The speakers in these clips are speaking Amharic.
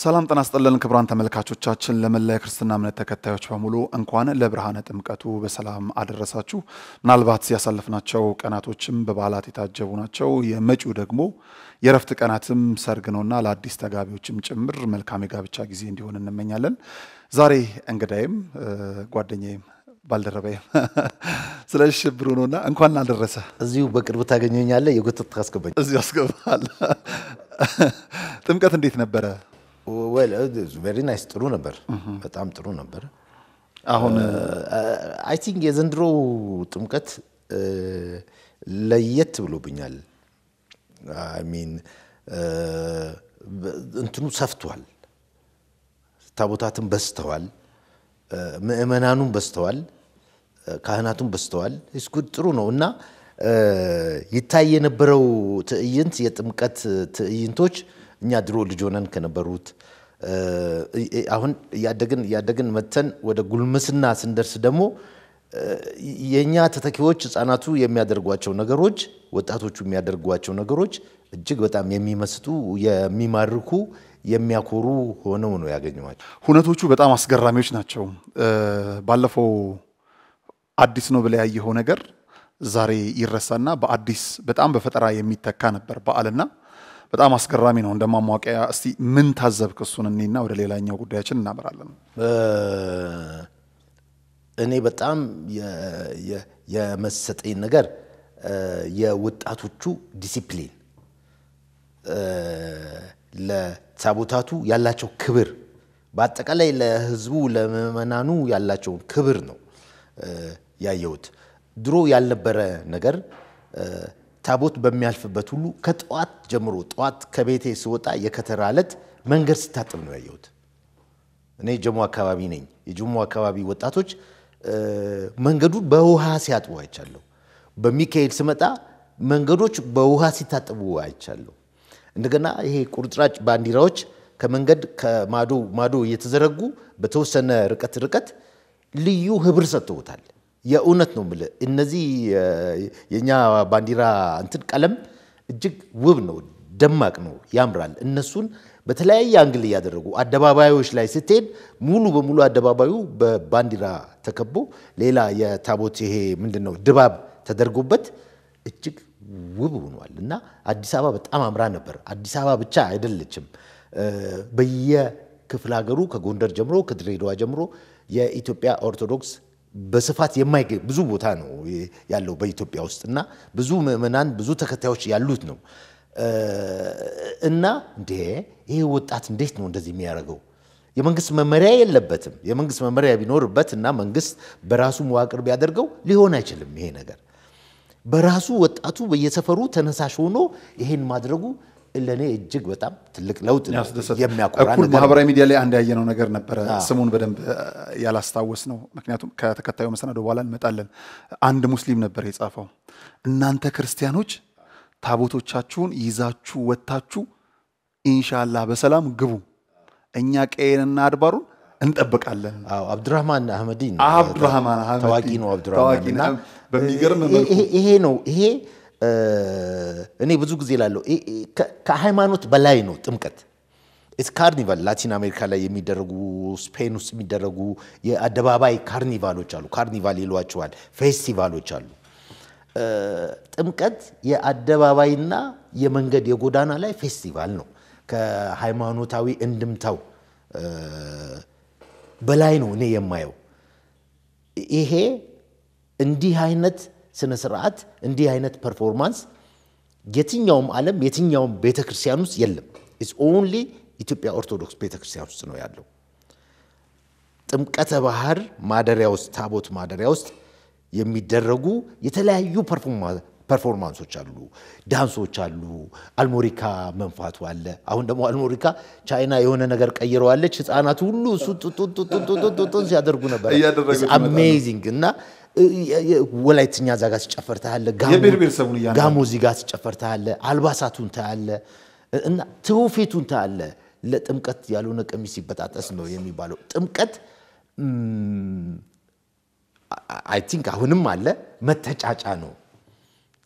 ሰላም ጤና ይስጥልን ክቡራን ተመልካቾቻችን፣ ለመላ የክርስትና እምነት ተከታዮች በሙሉ እንኳን ለብርሃነ ጥምቀቱ በሰላም አደረሳችሁ። ምናልባት ያሳለፍናቸው ቀናቶችም በበዓላት የታጀቡ ናቸው። የመጪው ደግሞ የእረፍት ቀናትም ሰርግ ነውና ለአዲስ ተጋቢዎችም ጭምር መልካም የጋብቻ ጊዜ እንዲሆን እንመኛለን። ዛሬ እንግዳይም ጓደኛዬም ባልደረባይም ስለሽ ብሩ ነውና እንኳን አደረሰ። እዚሁ በቅርብ ታገኘኛለህ። የጎተት ታስገባኝ እዚሁ ያስገባል። ጥምቀት እንዴት ነበረ? ቬሪ ናይስ። ጥሩ ነበር፣ በጣም ጥሩ ነበር። አሁን አይ ቲንክ የዘንድሮ ጥምቀት ለየት ብሎብኛል። አይ ሚን እንትኑ ሰፍቷል፣ ታቦታትን በዝተዋል፣ ምእመናኑም በዝተዋል፣ ካህናቱም በዝተዋል። ስጉድ ጥሩ ነው እና ይታይ የነበረው ትዕይንት የጥምቀት ትዕይንቶች እኛ ድሮ ልጅ ሆነን ከነበሩት አሁን እያደግን እያደግን መተን ወደ ጉልምስና ስንደርስ ደግሞ የእኛ ተተኪዎች ህፃናቱ የሚያደርጓቸው ነገሮች፣ ወጣቶቹ የሚያደርጓቸው ነገሮች እጅግ በጣም የሚመስጡ የሚማርኩ የሚያኮሩ ሆነው ነው ያገኘኋቸው። ሁነቶቹ በጣም አስገራሚዎች ናቸው። ባለፈው አዲስ ነው ብለህ ያየኸው ነገር ዛሬ ይረሳና በአዲስ በጣም በፈጠራ የሚተካ ነበር በዓልና በጣም አስገራሚ ነው። እንደ ማሟቂያ እስቲ ምን ታዘብክ? እሱን እኔና ወደ ሌላኛው ጉዳያችን እናመራለን። እኔ በጣም የመሰጠኝ ነገር የወጣቶቹ ዲሲፕሊን፣ ለታቦታቱ ያላቸው ክብር፣ በአጠቃላይ ለህዝቡ ለምዕመናኑ ያላቸውን ክብር ነው ያየሁት። ድሮ ያልነበረ ነገር ታቦት በሚያልፍበት ሁሉ ከጠዋት ጀምሮ ጠዋት ከቤቴ ስወጣ የከተራ ዕለት መንገድ ስታጥብ ነው ያየሁት። እኔ ጀሞ አካባቢ ነኝ። የጀሞ አካባቢ ወጣቶች መንገዱን በውሃ ሲያጥቡ አይቻለሁ። በሚካኤል ስመጣ መንገዶች በውሃ ሲታጠቡ አይቻለሁ። እንደገና ይሄ ቁርጥራጭ ባንዲራዎች ከመንገድ ከማዶ ማዶ እየተዘረጉ በተወሰነ ርቀት ርቀት ልዩ ህብር ሰጥተውታል። የእውነት ነው የምልህ እነዚህ የእኛ ባንዲራ እንትን ቀለም እጅግ ውብ ነው፣ ደማቅ ነው፣ ያምራል። እነሱን በተለያየ አንግል እያደረጉ አደባባዮች ላይ ስትሄድ ሙሉ በሙሉ አደባባዩ በባንዲራ ተከቦ ሌላ የታቦት ይሄ ምንድን ነው ድባብ ተደርጎበት እጅግ ውብ ሆኗል እና አዲስ አበባ በጣም አምራ ነበር። አዲስ አበባ ብቻ አይደለችም። በየክፍለ ሀገሩ ከጎንደር ጀምሮ ከድሬዳዋ ጀምሮ የኢትዮጵያ ኦርቶዶክስ በስፋት የማይገኝ ብዙ ቦታ ነው ያለው በኢትዮጵያ ውስጥ እና ብዙ ምዕመናን ብዙ ተከታዮች ያሉት ነው እና እንዴ ይሄ ወጣት እንዴት ነው እንደዚህ የሚያደርገው? የመንግስት መመሪያ የለበትም። የመንግስት መመሪያ ቢኖርበት እና መንግስት በራሱ መዋቅር ቢያደርገው ሊሆን አይችልም ይሄ ነገር። በራሱ ወጣቱ በየሰፈሩ ተነሳሽ ሆኖ ይሄን ማድረጉ ለእኔ እጅግ በጣም ትልቅ ለውጥ ነው የሚያኮራ እኩል ነገር ማህበራዊ ሚዲያ ላይ አንድ ያየነው ነገር ነበረ። ስሙን በደንብ ያላስታወስ ነው፣ ምክንያቱም ከተከታዩ መሰናዶ በኋላ እንመጣለን። አንድ ሙስሊም ነበር የጻፈው፣ እናንተ ክርስቲያኖች ታቦቶቻችሁን ይዛችሁ ወጥታችሁ ኢንሻላህ በሰላም ግቡ፣ እኛ ቀየንና አድባሩን እንጠብቃለን። አዎ አብዱራህማን አህመዲ ነው። አብዱራህማን አህመዲ ታዋቂ ነው አብዱራህማን ታዋቂ እና ነው። በሚገርም ይሄ- መልኩ ይሄ ነው ይሄ እኔ ብዙ ጊዜ ላለው ከሃይማኖት በላይ ነው ጥምቀት። ኢትስ ካርኒቫል ላቲን አሜሪካ ላይ የሚደረጉ ስፔን ውስጥ የሚደረጉ የአደባባይ ካርኒቫሎች አሉ። ካርኒቫል ይሏቸዋል፣ ፌስቲቫሎች አሉ። እ፣ ጥምቀት የአደባባይና የመንገድ የጎዳና ላይ ፌስቲቫል ነው። ከሃይማኖታዊ እንድምታው እ፣ በላይ ነው እኔ የማየው። ይሄ እንዲህ አይነት ስነ ስርዓት እንዲህ አይነት ፐርፎርማንስ የትኛውም ዓለም የትኛውም ቤተ ክርስቲያን ውስጥ የለም። ኢትስ ኦንሊ ኢትዮጵያ ኦርቶዶክስ ቤተ ክርስቲያን ውስጥ ነው ያለው። ጥምቀተ ባህር ማደሪያ ውስጥ ታቦት ማደሪያ ውስጥ የሚደረጉ የተለያዩ ፐርፎርማንሶች አሉ፣ ዳንሶች አሉ፣ አልሞሪካ መንፋቱ አለ። አሁን ደግሞ አልሞሪካ ቻይና የሆነ ነገር ቀይረዋለች። ህፃናቱ ሁሉ እሱ ጡጡጡጡጡጡጡን ሲያደርጉ ነበር። እያደረጉት ይመጣሉ። አሜዚንግ እና ወላይትኛ እዛ ጋር ሲጨፈር ታያለህ። ጋሞ- የብሔር ብሔረሰቡን እያንዳንዱ ጋሞ እዚህ ጋር ሲጨፈር ታያለህ። አልባሳቱን ታያለህ እና ትውፊቱን ታያለህ። ለጥምቀት ያልሆነ ቀሚስ ሲበጣጠስ ነው የሚባለው። ጥምቀት አይ ቲንክ አሁንም አለ መተጫጫ ነው።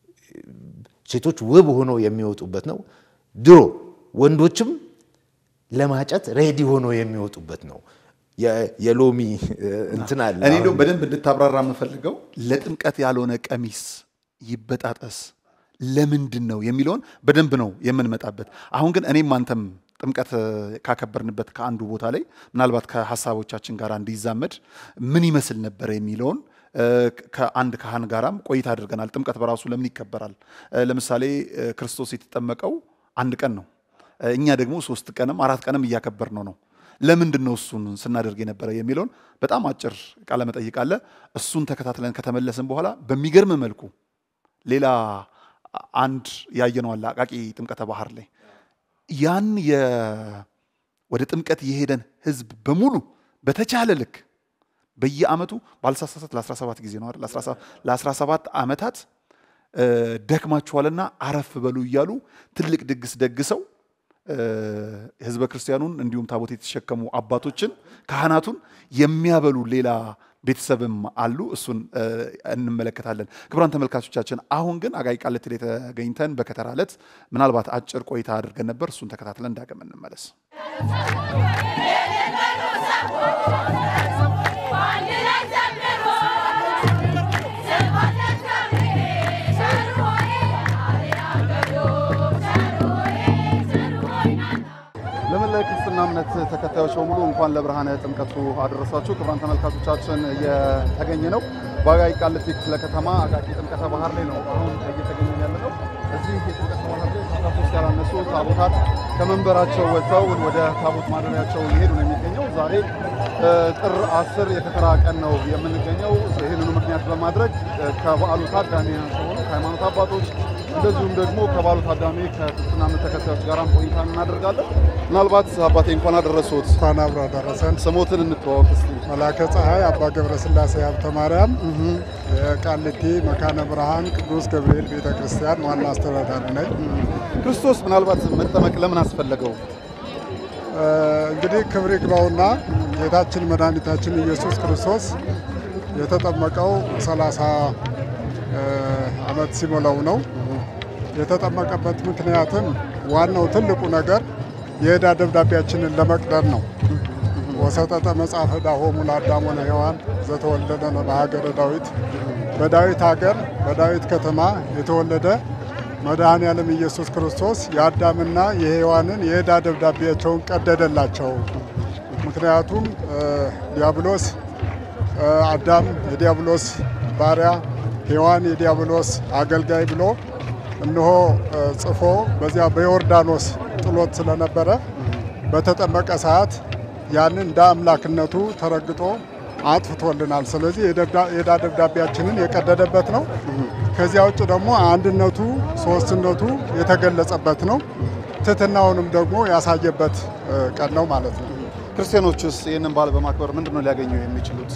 ሴቶች ውብ ሆነው የሚወጡበት ነው። ድሮ ወንዶችም ለማጨት ሬዲ ሆኖ የሚወጡበት ነው። የ- የሎሚ እ፣ እንትን አለ እኔ አሁን እንደውም በደንብ እንድታብራራ የምፈልገው ለጥምቀት ያልሆነ ቀሚስ ይበጣጠስ ለምንድን ነው የሚለውን በደንብ ነው የምንመጣበት። አሁን ግን እኔም አንተም ጥምቀት እ፣ ካከበርንበት ከአንዱ ቦታ ላይ ምናልባት ከሀሳቦቻችን ጋር እንዲዛመድ ምን ይመስል ነበር የሚለውን እ፣ ከአንድ ካህን ጋራም ቆይታ አድርገናል። ጥምቀት በራሱ ለምን ይከበራል? እ፣ ለምሳሌ እ፣ ክርስቶስ የተጠመቀው አንድ ቀን ነው። እ፣ እኛ ደግሞ ሶስት ቀንም አራት ቀንም እያከበር ነው ነው ለምንድን ነው እሱን ስናደርግ የነበረ የሚለውን በጣም አጭር ቃለ መጠይቅ አለ። እሱን ተከታትለን ከተመለስን በኋላ በሚገርም መልኩ ሌላ አንድ ያየነው አለ አቃቂ ጥምቀተ ባህር ላይ ያን የ- ወደ ጥምቀት የሄደን ህዝብ በሙሉ በተቻለ ልክ በየአመቱ ባልሳሳት ለ17 ጊዜ ነው አይደል? ለ17 ዓመታት እ፣ ደክማችኋልና አረፍ በሉ እያሉ ትልቅ ድግስ ደግሰው እ፣ ህዝበ ክርስቲያኑን እንዲሁም ታቦት የተሸከሙ አባቶችን ካህናቱን የሚያበሉ ሌላ ቤተሰብም አሉ። እሱን እ፣ እንመለከታለን። ክቡራን ተመልካቾቻችን፣ አሁን ግን አቃቂ ቃሊቲ ላይ ተገኝተን በከተራ ዕለት ምናልባት አጭር ቆይታ አድርገን ነበር። እሱን ተከታትለን ዳግም እንመለስ። ለመላ ክርስትና እምነት ተከታዮች በሙሉ እንኳን ለብርሃነ ጥምቀቱ አደረሳችሁ። ክቡራን ተመልካቾቻችን እየተገኘ ነው በአቃቂ ቃሊቲ ክፍለ ከተማ አቃቂ ጥምቀተ ባህር ላይ ነው አሁን እየተገኘን ያለ ነው። እዚህ የጥምቀተ ባህር ላይ ከአስራ ሶስት ያላነሱ ታቦታት ከመንበራቸው ወጥተው ወደ ታቦት ማደሪያቸው እየሄዱ ነው የሚገኘው። ዛሬ እ፣ ጥር አስር የከተራ ቀን ነው የምንገኘው። ይህንኑ ምክንያት በማድረግ እ፣ ከበዓሉ ታዳሚ ከሆኑ ከሃይማኖት አባቶች እንደዚሁም ደግሞ ከበዓሉ ታዳሚ ከክርስትና እምነት ተከታዮች ጋራም ቆይታ እናደርጋለን። ምናልባት አባቴ እንኳን አደረሶት እንኳን አብሮ አደረሰን። ስሞትን እንተዋወቅ እስቲ። መላከ ፀሐይ አባ ገብረ ስላሴ ሀብተ ማርያም የቃሊቲ መካነ ብርሃን ቅዱስ ገብርኤል ቤተ ክርስቲያን ዋና አስተዳዳሪ ነኝ። ክርስቶስ ምናልባት መጠመቅ ለምን አስፈለገው? እ፣ እንግዲህ ክብር ይግባውና ጌታችን መድኃኒታችን ኢየሱስ ክርስቶስ የተጠመቀው 30 እ፣ ዓመት ሲሞላው ነው። የተጠመቀበት ምክንያትም ዋናው ትልቁ ነገር የዕዳ ደብዳቤያችንን ለመቅደር ነው። ወሰጠጠ መጽሐፈ ዳሆሙ ለአዳም ወለሔዋን ዘተወለደ በሀገረ ዳዊት በዳዊት ሀገር በዳዊት ከተማ የተወለደ መድኃኔ ዓለም ኢየሱስ ክርስቶስ የአዳምና የሔዋንን የዕዳ ደብዳቤያቸውን ቀደደላቸው። ምክንያቱም እ፣ ዲያብሎስ እ፣ አዳም የዲያብሎስ ባሪያ ሔዋን የዲያብሎስ አገልጋይ ብሎ እነሆ እ፣ ጽፎ በዚያ በዮርዳኖስ ጥሎት ስለነበረ በተጠመቀ ሰዓት ያንን እንደ አምላክነቱ ተረግጦ አጥፍቶልናል። ስለዚህ የደብዳ- የዕዳ ደብዳቤያችንን የቀደደበት ነው። ከዚያ ውጭ ደግሞ አንድነቱ፣ ሶስትነቱ የተገለጸበት ነው። ትሕትናውንም ደግሞ ያሳየበት እ፣ ቀን ነው ማለት ነው። ክርስቲያኖችስ ይህንን በዓል በማክበር ምንድን ነው ሊያገኙ የሚችሉት?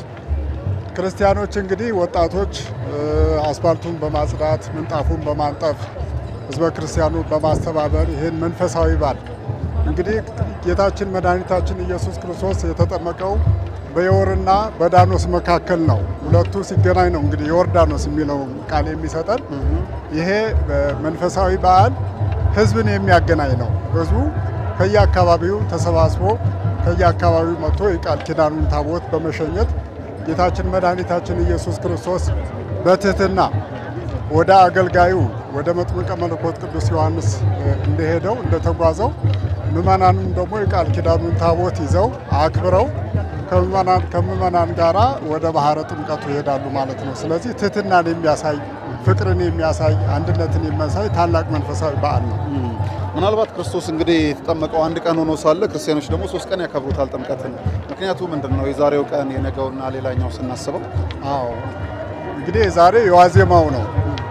ክርስቲያኖች እንግዲህ ወጣቶች እ፣ አስፋልቱን በማጽዳት ምንጣፉን በማንጠፍ ህዝበ ክርስቲያኑን በማስተባበር ይህን መንፈሳዊ በዓል እንግዲህ ጌታችን መድኃኒታችን ኢየሱስ ክርስቶስ የተጠመቀው በዮርና በዳኖስ መካከል ነው። ሁለቱ ሲገናኝ ነው እንግዲህ ዮርዳኖስ የሚለው ቃል የሚሰጠን። ይሄ መንፈሳዊ በዓል ህዝብን የሚያገናኝ ነው። ህዝቡ ከየአካባቢው ተሰባስቦ ከየአካባቢው መጥቶ የቃል ኪዳኑን ታቦት በመሸኘት ጌታችን መድኃኒታችን ኢየሱስ ክርስቶስ በትህትና ወደ አገልጋዩ ወደ መጥምቀ መለኮት ቅዱስ ዮሐንስ እ፣ እንደሄደው እንደተጓዘው ምእመናንም ደግሞ የቃል ኪዳኑን ታቦት ይዘው አክብረው ከምእመናን ከምእመናን ጋራ ወደ ባህረ ጥምቀቱ ይሄዳሉ ማለት ነው። ስለዚህ ትህትናን የሚያሳይ ፍቅርን የሚያሳይ አንድነትን የሚያሳይ ታላቅ መንፈሳዊ በዓል ነው። ምናልባት ክርስቶስ እንግዲህ የተጠመቀው አንድ ቀን ሆኖ ሳለ ክርስቲያኖች ደግሞ ሶስት ቀን ያከብሩታል ጥምቀትን። ምክንያቱ ምንድን ነው? የዛሬው ቀን የነገውና ሌላኛው ስናስበው አዎ እንግዲህ ዛሬ የዋዜማው ነው።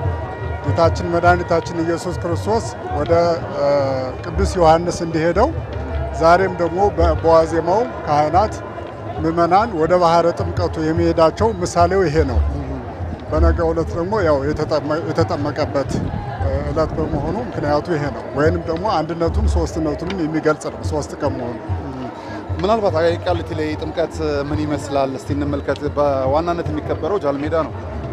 ጌታችን መድኃኒታችን ኢየሱስ ክርስቶስ ወደ እ፣ ቅዱስ ዮሐንስ እንዲሄደው ዛሬም ደግሞ በ- በዋዜማው ካህናት፣ ምእመናን ወደ ባህረ ጥምቀቱ የሚሄዳቸው ምሳሌው ይሄ ነው። በነገ ዕለት ደግሞ ያው የተጠመ- የተጠመቀበት እ፣ ዕለት በመሆኑ ምክንያቱ ይሄ ነው። ወይንም ደግሞ አንድነቱን ሶስትነቱንም የሚገልጽ ነው። ሶስት ቀን መሆኑ ምናልባት አቃቂ ቃሊቲ ላይ ጥምቀት ምን ይመስላል? እስቲ እንመልከት። በዋናነት የሚከበረው ጃልሜዳ ነው።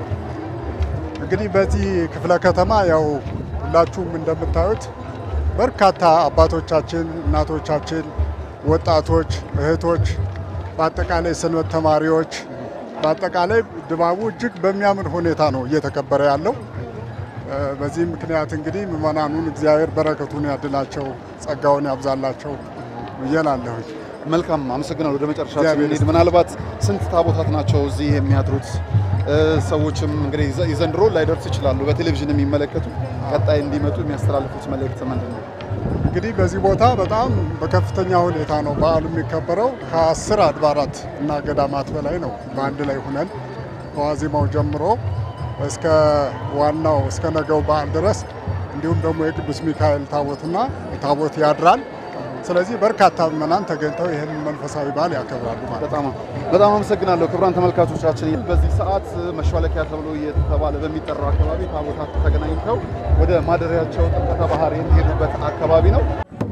እንግዲህ በዚህ ክፍለ ከተማ ያው ሁላችሁም እንደምታዩት በርካታ አባቶቻችን፣ እናቶቻችን ወጣቶች፣ እህቶች፣ በአጠቃላይ ሰንበት ተማሪዎች፣ በአጠቃላይ ድባቡ እጅግ በሚያምር ሁኔታ ነው እየተከበረ ያለው። እ፣ በዚህ ምክንያት እንግዲህ ምዕመናኑን እግዚአብሔር በረከቱን ያድላቸው፣ ጸጋውን ያብዛላቸው ብዬላለሁኝ። መልካም አመሰግናለሁ። ወደ መጨረሻ እግዚአብሔር ስንሄድ ምናልባት ስንት ታቦታት ናቸው እዚህ የሚያድሩት? እ፣ ሰዎችም እንግዲህ የዘ- የዘንድሮ ላይደርስ ይችላሉ። በቴሌቪዥን የሚመለከቱ ቀጣይ እንዲመጡ የሚያስተላልፉት መልእክት ምንድን ነው? እንግዲህ በዚህ ቦታ በጣም በከፍተኛ ሁኔታ ነው በዓሉ የሚከበረው። ከአስር አድባራት እና ገዳማት በላይ ነው በአንድ ላይ ሁነን ከዋዜማው ጀምሮ እስከ ዋናው እስከ ነገው በዓል ድረስ እንዲሁም ደግሞ የቅዱስ ሚካኤል ታቦትና ታቦት ያድራል። ስለዚህ በርካታ ምዕመናን ተገኝተው ይህን መንፈሳዊ በዓል ያከብራሉ ማለት ነው። በጣም በጣም አመሰግናለሁ ክቡራን ተመልካቾቻችን። በዚህ ሰዓት መሿለኪያ ተብሎ እየተባለ በሚጠራው አካባቢ ታቦታት ተገናኝተው ወደ ማደሪያቸው ጥምቀተ ባህር የሚሄዱበት አካባቢ ነው።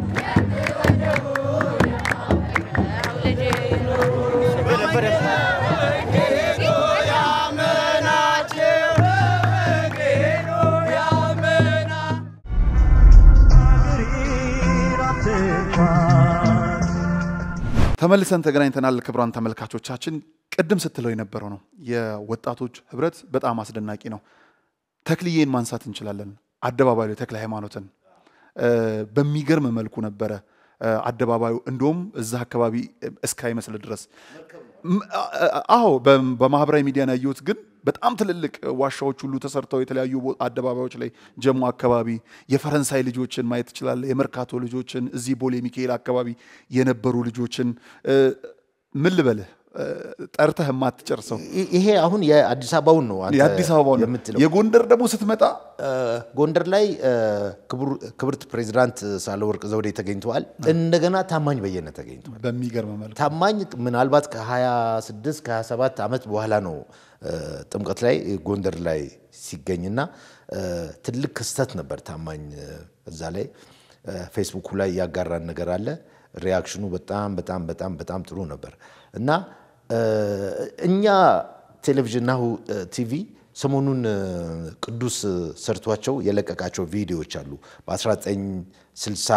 ተመልሰን ተገናኝተናል። ክቡራን ተመልካቾቻችን ቅድም ስትለው የነበረው ነው የወጣቶች ህብረት በጣም አስደናቂ ነው። ተክልዬን ማንሳት እንችላለን። አደባባዩ ላይ ተክለ ሃይማኖትን እ፣ በሚገርም መልኩ ነበረ እ፣ አደባባዩ እንደውም እዛ አካባቢ እስካይመስል ድረስ ም- አ- አ- አዎ በ- በማህበራዊ ሚዲያ ነው ያየሁት። ግን በጣም ትልልቅ ዋሻዎች ሁሉ ተሰርተው የተለያዩ ቦ- አደባባዮች ላይ ጀሞ አካባቢ የፈረንሳይ ልጆችን ማየት ትችላለህ። የመርካቶ ልጆችን እዚህ ቦሌ ሚካኤል አካባቢ የነበሩ ልጆችን እ፣ ምን ልበልህ እ፣ ጠርተህ የማትጨርሰው ይ- ይሄ አሁን የአዲስ አበባውን ነው አንተ የአዲስ አበባ ነው። የምትለው። የጎንደር ደግሞ ስትመጣ እ፣ ጎንደር ላይ እ፣ ክቡር- ክብርት ፕሬዚዳንት ሳህለወርቅ ዘውዴ ተገኝተዋል። እንደገና ታማኝ በየነ ተገኝተዋል። በሚገርም መልኩ ታማኝ ምናልባት ከ26 ከ27 ዓመት በኋላ ነው እ፣ ጥምቀት ላይ ጎንደር ላይ ሲገኝና እ፣ ትልቅ ክስተት ነበር። ታማኝ እ፣ እዛ ላይ እ፣ ፌስቡኩ ላይ ያጋራን ነገር አለ። ሪያክሽኑ በጣም በጣም በጣም በጣም ጥሩ ነበር እና እ፣ እኛ ቴሌቪዥን ናሁ እ፣ ቲቪ ሰሞኑን እ፣ ቅዱስ ሰርቷቸው የለቀቃቸው ቪዲዮዎች አሉ በ1960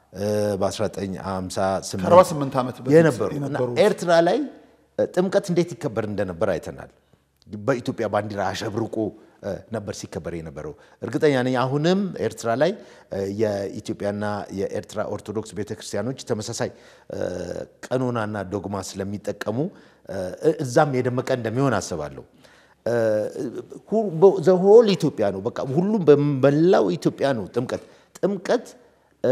በ1958 ከ48 ዓመት በፊት የነበሩ እና የነበሩ ኤርትራ ላይ እ፣ ጥምቀት እንዴት ይከበር እንደነበር አይተናል። በኢትዮጵያ ባንዲራ አሸብርቆ እ፣ ነበር ሲከበር የነበረው። እርግጠኛ ነኝ አሁንም ኤርትራ ላይ እ፣ የኢትዮጵያና የኤርትራ ኦርቶዶክስ ቤተክርስቲያኖች ተመሳሳይ እ፣ ቀኖናና ዶግማ ስለሚጠቀሙ እ፣ እዛም የደመቀ እንደሚሆን አስባለሁ። ዘሆል ኢትዮጵያ ነው። በቃ ሁሉም በመላው ኢትዮጵያ ነው ጥምቀት ጥምቀት እ፣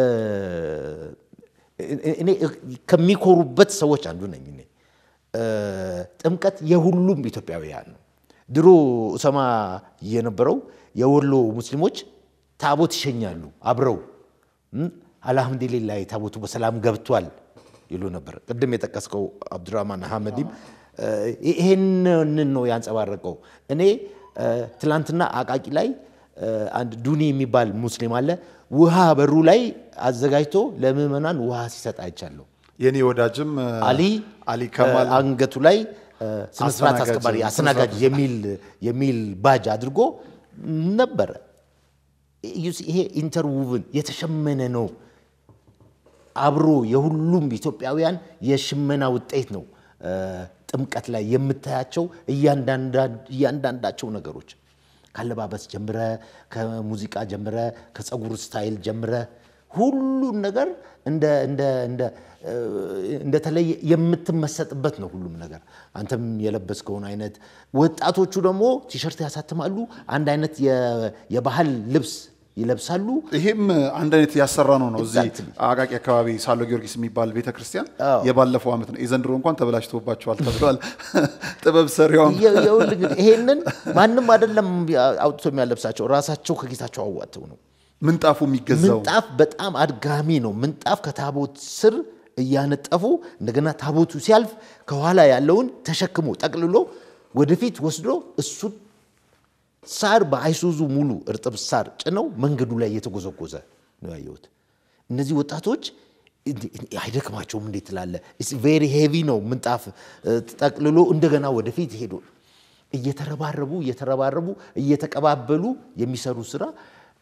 እኔ ከሚኮሩበት ሰዎች አንዱ ነኝ እኔ። እ፣ ጥምቀት የሁሉም ኢትዮጵያውያን ነው። ድሮ እሰማ የነበረው የወሎ ሙስሊሞች ታቦት ይሸኛሉ አብረው እም፣ አልሐምዱሊላህ ታቦቱ በሰላም ገብቷል ይሉ ነበር። ቅድም የጠቀስከው አብዱራህማን አህመዲም እ፣ ይሄንን ነው ያንጸባረቀው። እኔ እ፣ ትላንትና አቃቂ ላይ እ፣ አንድ ዱኒ የሚባል ሙስሊም አለ ውሃ በሩ ላይ አዘጋጅቶ ለምዕመናን ውሃ ሲሰጥ አይቻለሁ። የኔ ወዳጅም እ፣ አሊ አሊ ከማል እ፣ አንገቱ ላይ እ፣ ስነስርዓት አስተናጋጅ፣ አስከባሪ ስነ አስተናጋጅ የሚል የሚል ባጅ አድርጎ ነበረ። ዩሲ ይሄ ኢንተርውቭን የተሸመነ ነው። አብሮ የሁሉም ኢትዮጵያውያን የሽመና ውጤት ነው። እ፣ ጥምቀት ላይ የምታያቸው እያንዳንዳ- እያንዳንዳቸው ነገሮች ካለባበስ ጀምረ፣ ከሙዚቃ ጀምረ፣ ከፀጉር ስታይል ጀምረ ሁሉን ነገር እንደ እንደ እንደ እ፣ እንደተለየ የምትመሰጥበት ነው ሁሉም ነገር። አንተም የለበስከውን አይነት ወጣቶቹ ደግሞ ቲሸርት ያሳትማሉ። አንድ አይነት የ- የባህል ልብስ ይለብሳሉ። ይሄም አንድ አይነት ያሰራ ነው ነው እዚህ Exactly. አቃቂ አካባቢ ሳሎ ጊዮርጊስ የሚባል ቤተክርስቲያን አዎ። የባለፈው ዓመት ነው። የዘንድሮ እንኳን ተበላሽቶባቸዋል ተብሏል። ጥበብ ሰሪዋም የ- የውል እንግዲህ ይሄንን ማንም አይደለም አውጥቶ የሚያለብሳቸው ራሳቸው ከጌታቸው አዋጥተው ነው። ምንጣፉ የሚገዛው ምንጣፍ በጣም አድጋሚ ነው። ምንጣፍ ከታቦት ስር እያነጠፉ እንደገና ታቦቱ ሲያልፍ ከኋላ ያለውን ተሸክሞ ጠቅልሎ ወደፊት ወስዶ እሱን ሳር በአይሱዙ ሙሉ እርጥብ ሳር ጭነው መንገዱ ላይ እየተጎዘጎዘ ነው ያየሁት። እነዚህ ወጣቶች እንዴ- አይደክማቸውም እንዴት ትላለህ? ቬሪ ሄቪ ነው ምንጣፍ እ፣ ጠቅልሎ እንደገና ወደፊት ሄዶ እየተረባረቡ እየተረባረቡ እየተቀባበሉ የሚሰሩ ስራ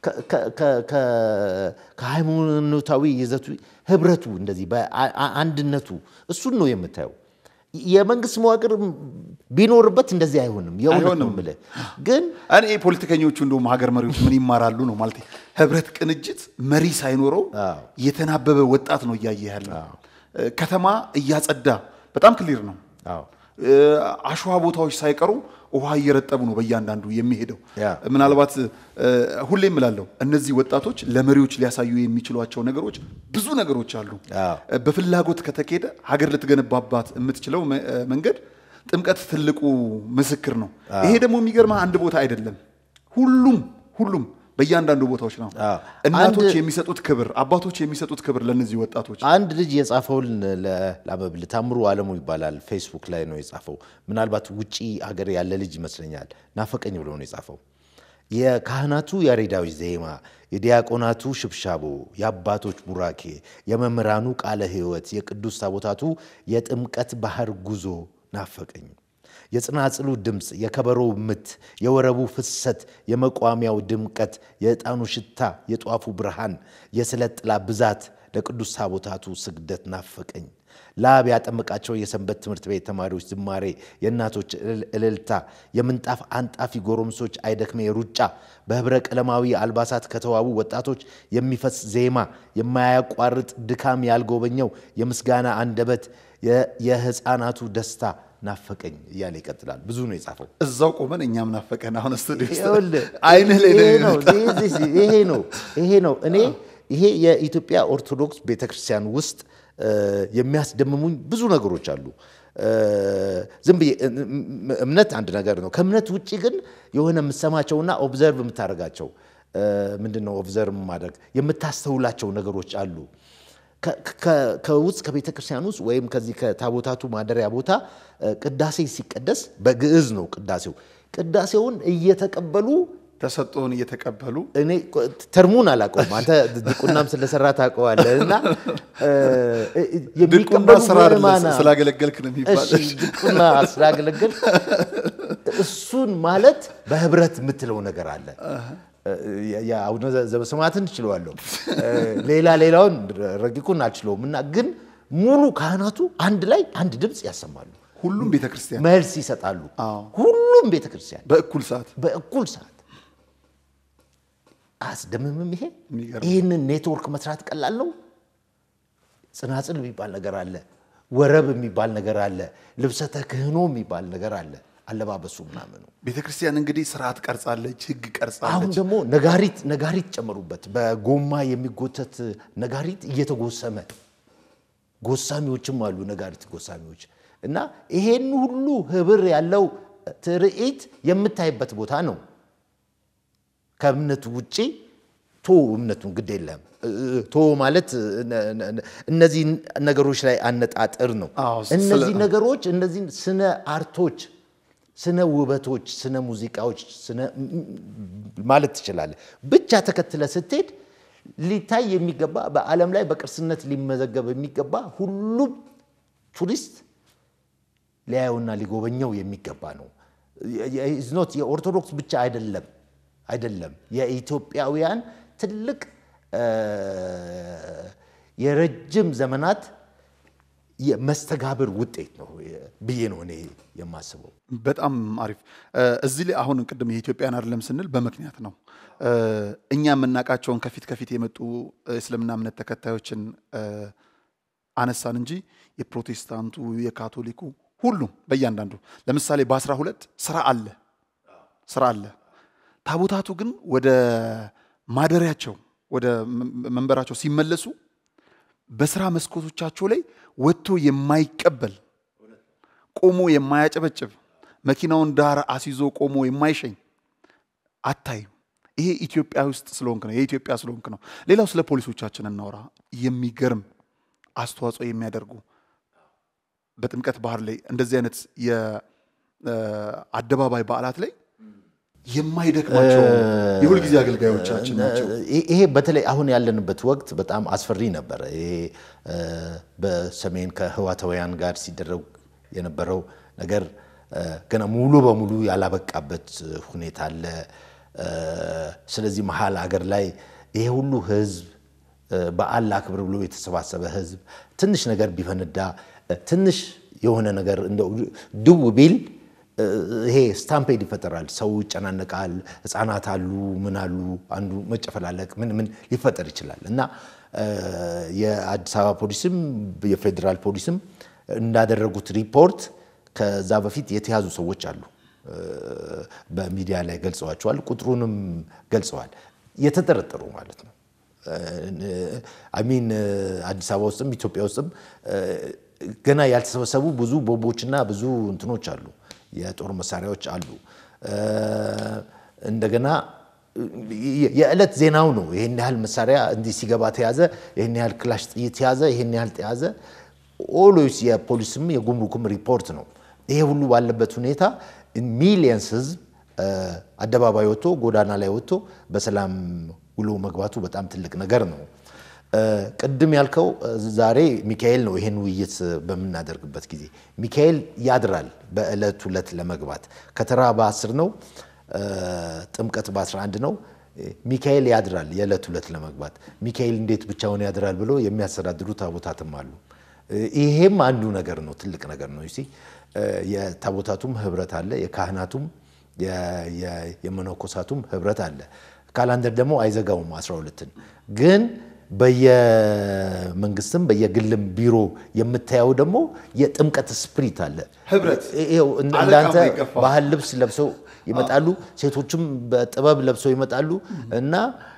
ከ- ከ- ከ- ከ- ከሃይማኖታዊ ይዘቱ ህብረቱ እንደዚህ በአ- አ- አንድነቱ እሱን ነው የምታየው። የመንግስት መዋቅር ቢኖርበት እንደዚህ አይሆንም። የእውነት ነው አይሆንም። የምልህ ግን እኔ ፖለቲከኞቹ እንደውም ሀገር መሪዎች ምን ይማራሉ ነው ማለት ህብረት፣ ቅንጅት መሪ ሳይኖረው አዎ። የተናበበ ወጣት ነው እያየ ያለ ከተማ እያጸዳ በጣም ክሊር ነው። አዎ እ፣ አሸዋ ቦታዎች ሳይቀሩ ውሃ እየረጠቡ ነው በእያንዳንዱ የሚሄደው። ያ። ምናልባት እ፣ ሁሌም እላለሁ እነዚህ ወጣቶች ለመሪዎች ሊያሳዩ የሚችሏቸው ነገሮች ብዙ ነገሮች አሉ። አዎ። እ፣ በፍላጎት ከተኬደ ሀገር ልትገነባባት የምትችለው መ- እ፣ መንገድ ጥምቀት ትልቁ ምስክር ነው። ይሄ ደግሞ የሚገርማ አንድ ቦታ አይደለም፣ ሁሉም ሁሉም በእያንዳንዱ ቦታዎች ነው። አዎ። እናቶች አንድ- የሚሰጡት ክብር፣ አባቶች የሚሰጡት ክብር ለእነዚህ ወጣቶች አንድ ልጅ የጻፈውን ላመብል ታምሩ አለሙ ይባላል። ፌስቡክ ላይ ነው የጻፈው። ምናልባት ውጪ ሀገር ያለ ልጅ ይመስለኛል። ናፈቀኝ ብሎ ነው የጻፈው። የካህናቱ ያሬዳዊ ዜማ፣ የዲያቆናቱ ሽብሻቦ፣ የአባቶች ቡራኬ፣ የመምህራኑ ቃለ ሕይወት፣ የቅዱስ ታቦታቱ የጥምቀት ባህር ጉዞ ናፈቀኝ። የጽናጽሉ ድምፅ፣ የከበሮው ምት፣ የወረቡ ፍሰት፣ የመቋሚያው ድምቀት፣ የዕጣኑ ሽታ፣ የጧፉ ብርሃን፣ የስለት ጥላ ብዛት፣ ለቅዱስ ታቦታቱ ስግደት ናፈቀኝ። ላብ ያጠመቃቸው የሰንበት ትምህርት ቤት ተማሪዎች ዝማሬ፣ የእናቶች እልል- እልልታ፣ የምንጣፍ አንጣፊ ጎረምሶች አይደክሜ ሩጫ፣ በህብረ ቀለማዊ አልባሳት ከተዋቡ ወጣቶች የሚፈስ ዜማ፣ የማያቋርጥ ድካም ያልጎበኘው የምስጋና አንደበት፣ የ- የህፃናቱ ደስታ ናፈቀኝ እያለ ይቀጥላል። ብዙ ነው የጻፈው። እዛው ቆመን እኛም ናፈቀን። አሁን ስቱዲዮ ውስጥ ይኸውልህ፣ አይንህ ላይ ነው ይሄ ነው የሚመጣው። this is- ይሄ ነው ይሄ ነው እኔ ይሄ የኢትዮጵያ ኦርቶዶክስ ቤተክርስቲያን ውስጥ እ፣ የሚያስደምሙኝ ብዙ ነገሮች አሉ። እ፣ ዝም ብዬ እ- እ- እምነት አንድ ነገር ነው። ከእምነት ውጭ ግን የሆነ የምትሰማቸውና ኦብዘርቭ የምታደርጋቸው እ፣ ምንድን ነው ኦብዘርቭ ማድረግ የምታስተውላቸው ነገሮች አሉ። ከ- ከ- ከውስጥ ከቤተ ክርስቲያን ውስጥ ወይም ከዚህ ከታቦታቱ ማደሪያ ቦታ እ፣ ቅዳሴ ሲቀደስ በግዕዝ ነው ቅዳሴው። ቅዳሴውን እየተቀበሉ ተሰጥኦን እየተቀበሉ እኔ ቆ- ተርሙን አላውቀውም። አንተ ድቁናም ስለሰራ ታውቀዋለህ። እና እ፣ እ፣ ድቁና የሚቀበሉ ስራ አይደለም ምዕመናን- ስላገለገልክ ነው የሚባል። እሺ ድቁና ስላገለገል እሱን ማለት በህብረት የምትለው ነገር አለ። የአቡነ ዘበሰማያትን እችለዋለሁ፣ ሌላ ሌላውን ረቂቁን አልችለውም። እና ግን ሙሉ ካህናቱ አንድ ላይ አንድ ድምፅ ያሰማሉ፣ ሁሉም ቤተክርስቲያን መልስ ይሰጣሉ። አዎ። ሁሉም ቤተክርስቲያን በእኩል ሰዓት በእኩል ሰዓት አስደምምም። ይሄ የሚገርም። ይህንን ኔትወርክ መስራት ቀላል ነው። ጽናጽል የሚባል ነገር አለ፣ ወረብ የሚባል ነገር አለ፣ ልብሰ ተክህኖ የሚባል ነገር አለ። አለባበሱ ምናምኑ ቤተክርስቲያን እንግዲህ ስርዓት ቀርጻለች፣ ህግ አሁን ቀርጻለች። ደግሞ ነጋሪት ነጋሪት ጨመሩበት። በጎማ የሚጎተት ነጋሪት እየተጎሰመ ጎሳሚዎችም አሉ፣ ነጋሪት ጎሳሚዎች እና ይሄን ሁሉ ህብር ያለው ትርኢት የምታይበት ቦታ ነው። ከእምነቱ ውጪ ቶ እምነቱን ግድ የለም ቶ ማለት ነ- ነ- እነዚህ ነገሮች ላይ አነጣጥር ነው። አዎ፣ ስለ- እነዚህ ነገሮች እነዚህ ስነ አርቶች፣ ስነ ውበቶች፣ ስነ ሙዚቃዎች ስነ ማለት ትችላለህ። ብቻ ተከትለ ስትሄድ ሊታይ የሚገባ በዓለም ላይ በቅርስነት ሊመዘገብ የሚገባ ሁሉም ቱሪስት ሊያየውና ሊጎበኘው የሚገባ ነው። ኖት የኦርቶዶክስ ብቻ አይደለም አይደለም የኢትዮጵያውያን ትልቅ እ፣ የረጅም ዘመናት የመስተጋብር ውጤት ነው ብዬ ነው እኔ የማስበው። በጣም አሪፍ። እ፣ እዚህ ላይ አሁን ቅድም የኢትዮጵያን አይደለም ስንል በምክንያት ነው። እ፣ እኛ የምናውቃቸውን ከፊት ከፊት የመጡ እስልምና እምነት ተከታዮችን እ፣ አነሳን እንጂ የፕሮቴስታንቱ፣ የካቶሊኩ ሁሉም በእያንዳንዱ ለምሳሌ በአስራ ሁለት ስራ አለ ስራ አለ። ታቦታቱ ግን ወደ ማደሪያቸው ወደ መ- መንበራቸው ሲመለሱ በስራ መስኮቶቻቸው ላይ ወጥቶ የማይቀበል ቆሞ የማያጨበጭብ መኪናውን ዳር አስይዞ ቆሞ የማይሸኝ አታይም። ይሄ ኢትዮጵያ ውስጥ ስለሆንክ ነው፣ የኢትዮጵያ ስለሆንክ ነው። ሌላው ስለ ፖሊሶቻችን እናውራ። የሚገርም አስተዋጽኦ የሚያደርጉ በጥምቀት ባህር ላይ እንደዚህ አይነት የአደባባይ በዓላት ላይ የማይደክማቸው የሁልጊዜ አገልጋዮቻችን ናቸው። ይሄ- ይሄ በተለይ አሁን ያለንበት ወቅት በጣም አስፈሪ ነበረ። ይሄ እ፣ በሰሜን ከህዋታውያን ጋር ሲደረግ የነበረው ነገር እ፣ ገና ሙሉ በሙሉ ያላበቃበት ሁኔታ አለ። ስለዚህ መሀል አገር ላይ ይሄ ሁሉ ህዝብ በዓል ላክብር ብሎ የተሰባሰበ ህዝብ ትንሽ ነገር ቢፈነዳ ትንሽ የሆነ ነገር እንደው ድው ቢል ይሄ ስታምፔድ ይፈጠራል። ሰው ይጨናነቃል። ህፃናት አሉ፣ ምን አሉ፣ አንዱ መጨፈላለቅ ምን ምን ሊፈጠር ይችላል እና የአዲስ አበባ ፖሊስም የፌዴራል ፖሊስም እንዳደረጉት ሪፖርት ከዛ በፊት የተያዙ ሰዎች አሉ። በሚዲያ ላይ ገልጸዋቸዋል። ቁጥሩንም ገልጸዋል። የተጠረጠሩ ማለት ነው። አሚን አዲስ አበባ ውስጥም ኢትዮጵያ ውስጥም ገና ያልተሰበሰቡ ብዙ ቦምቦችና ብዙ እንትኖች አሉ፣ የጦር መሳሪያዎች አሉ። እንደገና የዕለት ዜናው ነው። ይህን ያህል መሳሪያ እንዲህ ሲገባ ተያዘ፣ ይህን ያህል ክላሽ ጥይት ተያዘ፣ ይህን ያህል ተያዘ። ኦሎስ የፖሊስም የጉምሩክም ሪፖርት ነው። ይሄ ሁሉ ባለበት ሁኔታ ሚሊየንስ ህዝብ አደባባይ ወጥቶ ጎዳና ላይ ወጥቶ በሰላም ውሎ መግባቱ በጣም ትልቅ ነገር ነው። ቅድም ያልከው ዛሬ ሚካኤል ነው። ይሄን ውይይት በምናደርግበት ጊዜ ሚካኤል ያድራል። በዕለት ሁለት ለመግባት ከተራ በአስር ነው፣ ጥምቀት በ11 ነው። ሚካኤል ያድራል የዕለት ሁለት ለመግባት። ሚካኤል እንዴት ብቻውን ያድራል ብሎ የሚያስተዳድሩ ታቦታትም አሉ። ይሄም አንዱ ነገር ነው፣ ትልቅ ነገር ነው። ሲ የታቦታቱም ህብረት አለ፣ የካህናቱም የመነኮሳቱም ህብረት አለ። ካላንደር ደግሞ አይዘጋውም 12ን ግን በየመንግስትም በየግልም ቢሮ የምታየው ደግሞ የጥምቀት ስፕሪት አለ። ህብረት ይኸው እንዳንተ አለቃም ይገፋል። ባህል ልብስ ለብሰው ይመጣሉ፣ ሴቶችም በጥበብ ለብሰው ይመጣሉ እና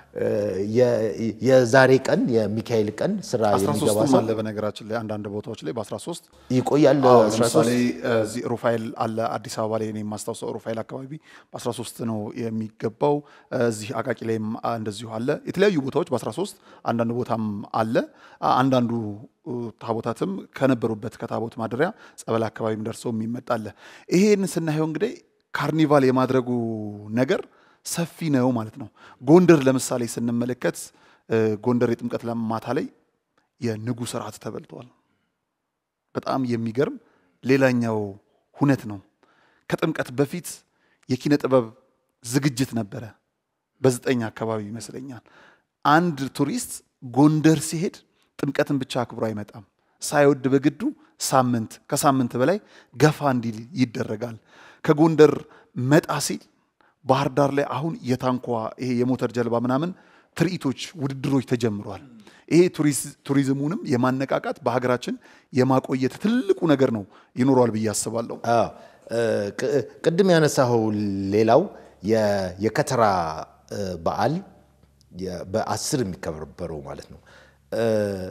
የዛሬ ቀን የሚካኤል ቀን ስራ የሚገባ 13ም ሰው አለ በነገራችን ላይ አንዳንድ ቦታዎች ላይ በ13 ይቆያል። አዎ 13 ለምሳሌ እዚህ ሩፋኤል አለ አዲስ አበባ ላይ እኔ የማስታውሰው ሩፋኤል አካባቢ በ13 ነው የሚገባው። እዚህ አቃቂ ላይም እንደዚሁ አለ። የተለያዩ ቦታዎች በ13 አንዳንድ ቦታም አለ። አንዳንዱ ታቦታትም ከነበሩበት ከታቦት ማደሪያ ጸበል አካባቢም ደርሰው የሚመጣ አለ። ይሄን ስናየው እንግዲህ ካርኒቫል የማድረጉ ነገር ሰፊ ነው ማለት ነው። ጎንደር ለምሳሌ ስንመለከት ጎንደር የጥምቀት ማታ ላይ የንጉሥ እራት ተበልቷል። በጣም የሚገርም ሌላኛው ሁነት ነው። ከጥምቀት በፊት የኪነ ጥበብ ዝግጅት ነበረ። በዘጠኝ አካባቢ ይመስለኛል። አንድ ቱሪስት ጎንደር ሲሄድ ጥምቀትን ብቻ አክብሮ አይመጣም። ሳይወድ በግዱ ሳምንት ከሳምንት በላይ ገፋ እንዲል ይደረጋል። ከጎንደር መጣ ሲል ባህር ዳር ላይ አሁን የታንኳ ይሄ የሞተር ጀልባ ምናምን ትርኢቶች፣ ውድድሮች ተጀምረዋል። ይሄ ቱሪዝሙንም የማነቃቃት በሀገራችን የማቆየት ትልቁ ነገር ነው ይኖረዋል ብዬ አስባለሁ። አዎ ቅ- ቅድም ያነሳኸው ሌላው የ- የከተራ እ፣ በዓል የ- በአስር የሚከበረው ማለት ነው። እ፣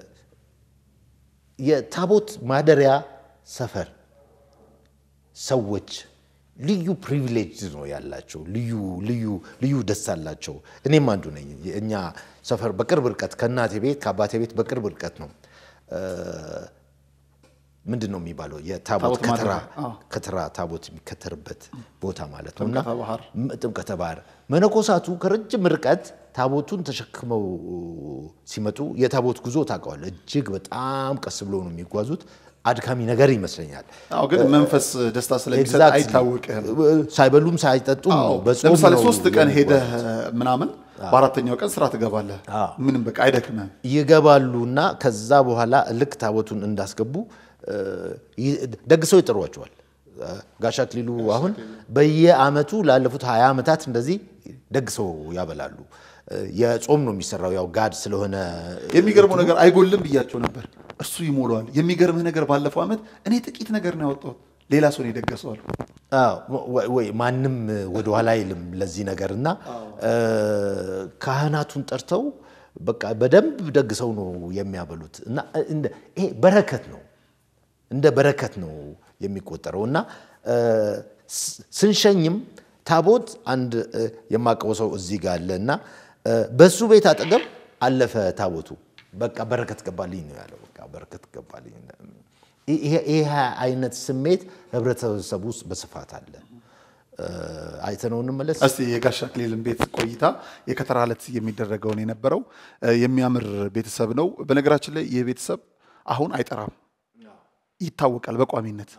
የታቦት ማደሪያ ሰፈር ሰዎች ልዩ ፕሪቪሌጅ ነው ያላቸው። ልዩ ልዩ ልዩ ደስ አላቸው። እኔም አንዱ ነኝ። እኛ ሰፈር በቅርብ ርቀት ከእናቴ ቤት ከአባቴ ቤት በቅርብ ርቀት ነው። እ፣ ምንድን ነው የሚባለው የታቦት ታቦት ከተራ ማደሪያ፣ አዎ። ከተራ ታቦት የሚከተርበት ቦታ ማለት ነው እና ጥምቀተ ባህር። ም- ጥምቀተ ባህር መነኮሳቱ ከረጅም ርቀት ታቦቱን ተሸክመው ሲመጡ የታቦት ጉዞ ታውቀዋለህ፣ እጅግ በጣም ቀስ ብሎ ነው የሚጓዙት። አድካሚ ነገር ይመስለኛል። አዎ ግን መንፈስ ደስታ ስለሚሰጥ Exactly. አይታወቅህም። ሳይበሉም ሳይጠጡም አዎ፣ ነው። በጾም ለምሳሌ ነው ሶስት ቀን የሚጓዙት። ሄደህ ምናምን በአራተኛው ቀን ስራ ትገባለህ። ምንም በቃ አይደክምህም። ይገባሉ እና ከዛ በኋላ ልክ ታቦቱን እንዳስገቡ እ፣ ይ- ደግሰው ይጠሯቸዋል። እ፣ ጋሽ አክሊሉ አሁን በየአመቱ ላለፉት ሀያ ዓመታት እንደዚህ ደግሰው ያበላሉ። እ፣ የጾም ነው የሚሰራው ያው ጋድ ስለሆነ የሚገርመው ነገር አይጎልም ብያቸው ነበር። እሱ ይሞላዋል። የሚገርምህ ነገር ባለፈው ዓመት እኔ ጥቂት ነገር ነው ያወጣሁት፣ ሌላ ሰው ነው የደገሰዋል። አዎ፣ ወይ- ወይ ማንም ወደኋላ አይልም ለዚህ ነገር እና እ፣ ካህናቱን ጠርተው በቃ በደንብ ደግሰው ነው የሚያበሉት እና እንደ- ይሄ በረከት ነው እንደ በረከት ነው የሚቆጠረው እና እ፣ ስ- ስንሸኝም ታቦት አንድ እ፣ የማውቀው ሰው እዚህ ጋር አለ እና እ፣ በሱ ቤት አጠገብ አለፈ ታቦቱ በቃ በረከት ገባልኝ ነው ያለው። በቃ በረከት ገባልኝ። ይሄ ይሄ አይነት ስሜት ህብረተሰቡ ውስጥ በስፋት አለ። እ፣ አይተነው እንመለስ። እስቲ የጋሽ አክሊልን ቤት ቆይታ የከተራ ዕለት የሚደረገውን የነበረው እ፣ የሚያምር ቤተሰብ ነው። በነገራችን ላይ ይህ ቤተሰብ አሁን አይጠራም፣ ይታወቃል በቋሚነት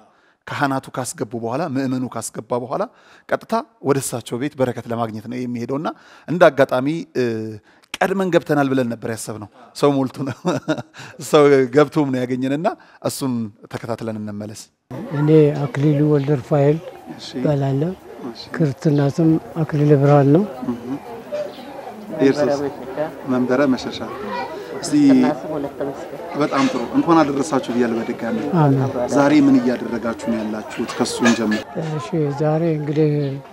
ካህናቱ ካስገቡ በኋላ ምእመኑ ካስገባ በኋላ ቀጥታ ወደ እሳቸው ቤት በረከት ለማግኘት ነው የሚሄደው እና እንደ አጋጣሚ ቀድመን ገብተናል ብለን ነበር ያሰብነው። ሰው ሞልቶ ነው ሰው ገብቶም ነው ያገኘንና እሱን ተከታትለን እንመለስ። እኔ አክሊሉ ወልደ ሩፋኤል እባላለሁ። ክርስትና ስም አክሊለ ብርሃን ነው። መንበረ መሸሻ። እስቲ በጣም ጥሩ እንኳን አደረሳችሁ ብያለሁ በድጋሚ። አሜን። ዛሬ ምን እያደረጋችሁ ነው ያላችሁት? ከሱን ጀምር። እሺ ዛሬ እንግዲህ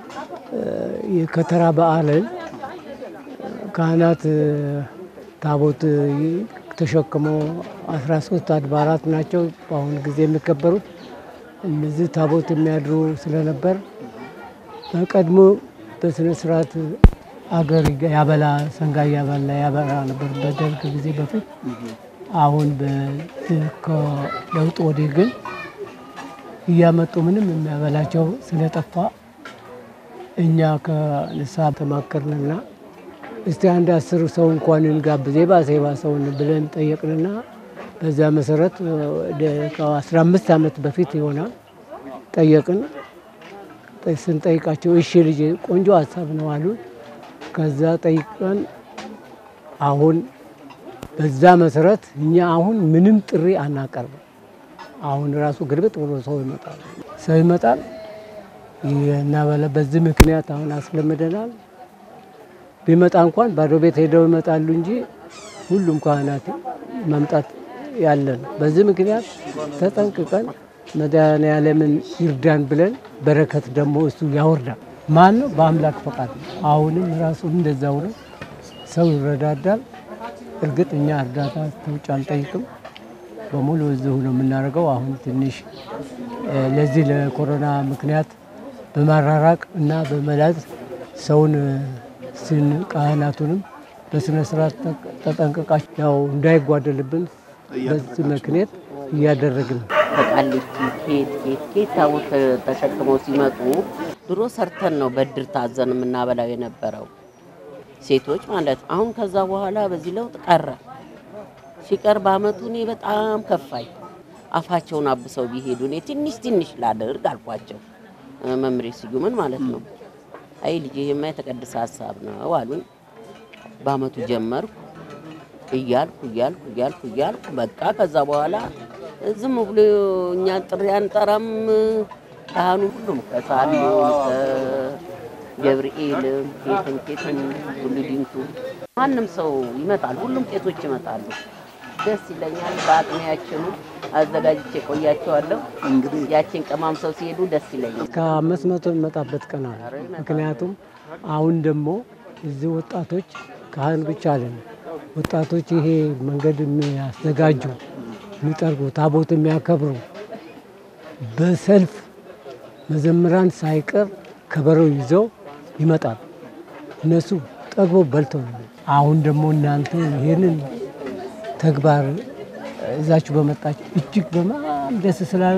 የከተራ በዓልን ካህናት ታቦት ተሸክመው 13 አድባራት ናቸው በአሁኑ ጊዜ የሚከበሩት። እነዚህ ታቦት የሚያድሩ ስለነበር በቀድሞ በስነ ስርዓት አገር ያበላ ሰንጋ ያበላ ያበላ ነበር በደርግ ጊዜ በፊት። አሁን ከለውጥ ወዲህ ግን እያመጡ ምንም የሚያበላቸው ስለጠፋ እኛ ከንስሐ ተማከርንና እስቲ አንድ አስር ሰው እንኳን እንጋብዝ የባሰ የባሰውን ብለን ጠየቅንና በዛ መሰረት ከአስራ አምስት ዓመት በፊት ይሆናል ጠየቅን። ስንጠይቃቸው እሺ ልጅ ቆንጆ ሀሳብ ነው አሉን። ከዛ ጠይቀን አሁን በዛ መሰረት እኛ አሁን ምንም ጥሪ አናቀርብም። አሁን ራሱ ግልብጥ ብሎ ሰው ይመጣል ሰው ይመጣል እናበላ። በዚህ ምክንያት አሁን አስለምደናል። ቢመጣ እንኳን ባዶ ቤት ሄደው ይመጣሉ እንጂ ሁሉም ካህናት መምጣት ያለ ነው። በዚህ ምክንያት ተጠንቅቀን መድኃኔዓለምን ይርዳን ብለን በረከት ደግሞ እሱ ያወርዳል። ማን ነው? በአምላክ ፈቃድ ነው። አሁንም ራሱ እንደዛው ነው። ሰው ይረዳዳል። እርግጥ እኛ እርዳታ ከውጭ አንጠይቅም። በሙሉ እዚሁ ነው የምናደርገው። አሁን ትንሽ ለዚህ ለኮሮና ምክንያት በማራራቅ እና በመላዝ ሰውን ስን ካህናቱንም በስነ ስርዓት ተጠንቀቃችሁ ያው እንዳይጓደልብን በዚህ ምክንያት እያደረግን ነው። ከቃሊቲ ኬት ኬት ኬት ታቦት ተሸክመው ሲመጡ ድሮ ሰርተን ነው በድር ታዘን የምናበላው የነበረው ሴቶች ማለት ነው። አሁን ከዛ በኋላ በዚህ ለውጥ ቀረ። ሲቀር በአመቱ እኔ በጣም ከፋኝ። አፋቸውን አብሰው ቢሄዱ እኔ ትንሽ ትንሽ ላደርግ አልኳቸው፣ መምሬ ስዩምን ማለት ነው። አይ ልጄ ይሄማ የተቀደሰ ሀሳብ ነው አሉኝ። በአመቱ ጀመርኩ እያልኩ እያልኩ እያልኩ እያልኩ በቃ ከዛ በኋላ ዝም ብሎ እኛ ጥሪ አንጠራም። ካህኑ ሁሉም ከሳሉ ከገብርኤልም ኬትም ኬትም ሁሉ ዲንቱ ማንም ሰው ይመጣል። ሁሉም ቄሶች ይመጣሉ። ደስ ይለኛል። በአቅሜያችኑ አዘጋጅቼ ቆያቸዋለሁ። እንግዲህ ያችን ቀማም ሰው ሲሄዱ ደስ ይለኛል። ከአምስት መቶ የሚመጣበት ቀን አለ። ምክንያቱም አሁን ደግሞ እዚህ ወጣቶች ካህን ብቻ አለን ወጣቶች ይሄ መንገድ የሚያዘጋጁ የሚጠርጉ ታቦት የሚያከብሩ በሰልፍ መዘምራን ሳይቀር ከበሮ ይዘው ይመጣሉ። እነሱ ጠግበው በልተው ነው። አሁን ደግሞ እናንተ ይህንን ተግባር እዛችሁ በመጣችሁ እጅግ በጣም ደስ ስላለ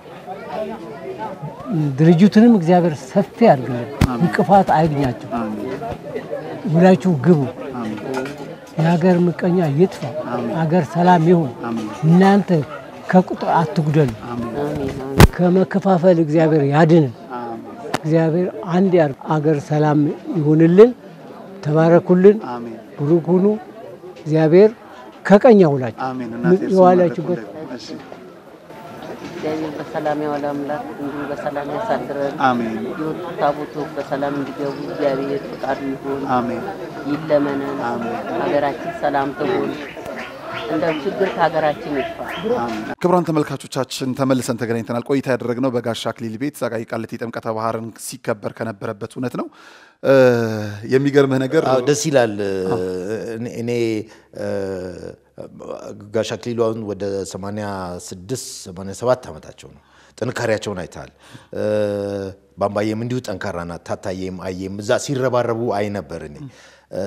ድርጅቱንም እግዚአብሔር ሰፊ አድርግልን፣ እንቅፋት አይግኛቸው፣ ሁላችሁ ግቡ። የሀገር ምቀኛ ይጥፋ፣ ሀገር ሰላም ይሁን። እናንተ ከቁጥር አትጉደሉ፣ አሜን አሜን። ከመከፋፈል እግዚአብሔር ያድንን። እግዚአብሔር አንድ ያርግ። አገር ሰላም ይሁንልን። ተባረኩልን፣ አሜን ብሩክ ሁኑ። እግዚአብሔር ከቀኝ ያውላችሁ። አሜን። እናቴ እርሱን የዋላችሁበት መረቁ ደግሞ። እሺ እግዚአብሔር በሰላም ያዋለ አምላክ እንዲሁ በሰላም ያሳድረን። አሜን የወጡ ታቦቶች በሰላም እንዲገቡ እግዚአብሔር ፈቃዱ ይሁን። አሜን ይለመነን። አሜን። ሀገራችን ሰላም ትሁን። እንደው ችግር ከሀገራችን ይጥፋ። ክቡራን ተመልካቾቻችን ተመልሰን ተገናኝተናል። ቆይታ ያደረግነው በጋሻ አክሊል ቤት ዛጋ ቃሊቲ ጥምቀተ ባህርን ሲከበር ከነበረበት እውነት ነው። እ የሚገርምህ ነገር አዎ ደስ ይላል። እኔ- እኔ እ፣ ጋሽ አክሊሉ አሁን ወደ 86 87 ዓመታቸው ነው። ጥንካሬያቸውን አይተሃል። እ፣ ባምባዬም እንዲሁ ጠንካራ ናት። ታታዬም አየም እዛ ሲረባረቡ አይ ነበር እኔ እ፣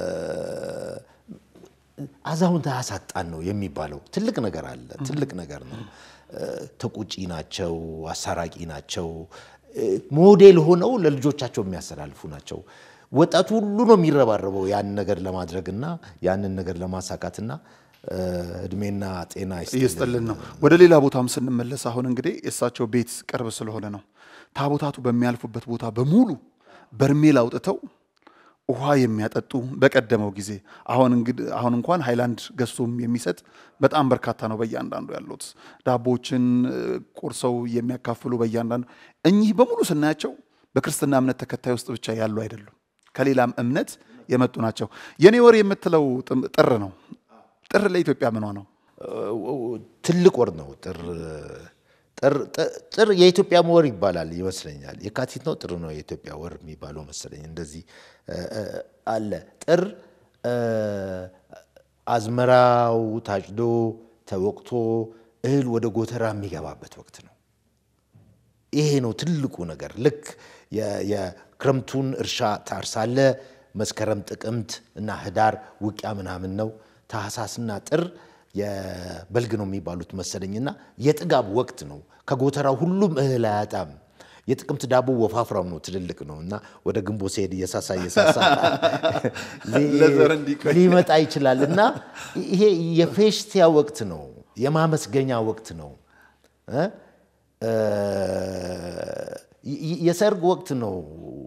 አዛውንት አያሳጣን ነው የሚባለው። ትልቅ ነገር አለ፣ ትልቅ ነገር ነው። እ፣ ተቆጪ ናቸው፣ አሳራቂ ናቸው፣ እ፣ ሞዴል ሆነው ለልጆቻቸው የሚያስተላልፉ ናቸው። ወጣቱ ሁሉ ነው የሚረባረበው ያንን ነገር ለማድረግና ያንን ነገር ለማሳካትና እ፣ እድሜና ጤና እየስጥልን ነው። ወደ ሌላ ቦታም ስንመለስ አሁን እንግዲህ የእሳቸው ቤት ቅርብ ስለሆነ ነው ታቦታቱ በሚያልፉበት ቦታ በሙሉ በርሜል አውጥተው ውሃ የሚያጠጡ በቀደመው ጊዜ አሁን እንግዲህ አሁን እንኳን ሃይላንድ ገዝቶም የሚሰጥ በጣም በርካታ ነው በእያንዳንዱ ያሉት ዳቦችን እ፣ ቆርሰው የሚያካፍሉ በእያንዳንዱ እኚህ በሙሉ ስናያቸው በክርስትና እምነት ተከታይ ውስጥ ብቻ ያሉ አይደሉም፣ ከሌላም እምነት የመጡ ናቸው። የኔ ወር የምትለው ጥም- ጥር ነው። ጥር ለኢትዮጵያ ምኗ ነው? ትልቅ ወር ነው። ጥር ጥር ጥር የኢትዮጵያ ወር ይባላል ይመስለኛል። የካቲት ነው ጥር ነው የኢትዮጵያ ወር የሚባለው መሰለኝ። እንደዚህ እ፣ እ፣ አለ ጥር እ፣ አዝመራው ታጭዶ ተወቅቶ እህል ወደ ጎተራ የሚገባበት ወቅት ነው። ይሄ ነው ትልቁ ነገር። ልክ የ- የክረምቱን እርሻ ታርሳለ። መስከረም፣ ጥቅምት እና ህዳር ውቂያ ምናምን ነው። ታህሳስና ጥር የበልግ ነው የሚባሉት መሰለኝና የጥጋብ ወቅት ነው። ከጎተራው ሁሉም እህል አያጣም። የጥቅምት ዳቦ ወፋፍራም ነው፣ ትልልቅ ነው እና ወደ ግንቦት ሲሄድ እየሳሳ እየሳሳ ሊ- ለዘር እንዲቆይ። ሊመጣ ይችላል እና ይሄ የፌሽቲያ ወቅት ነው፣ የማመስገኛ ወቅት ነው እ? እ፣ የ- የሰርግ ወቅት ነው።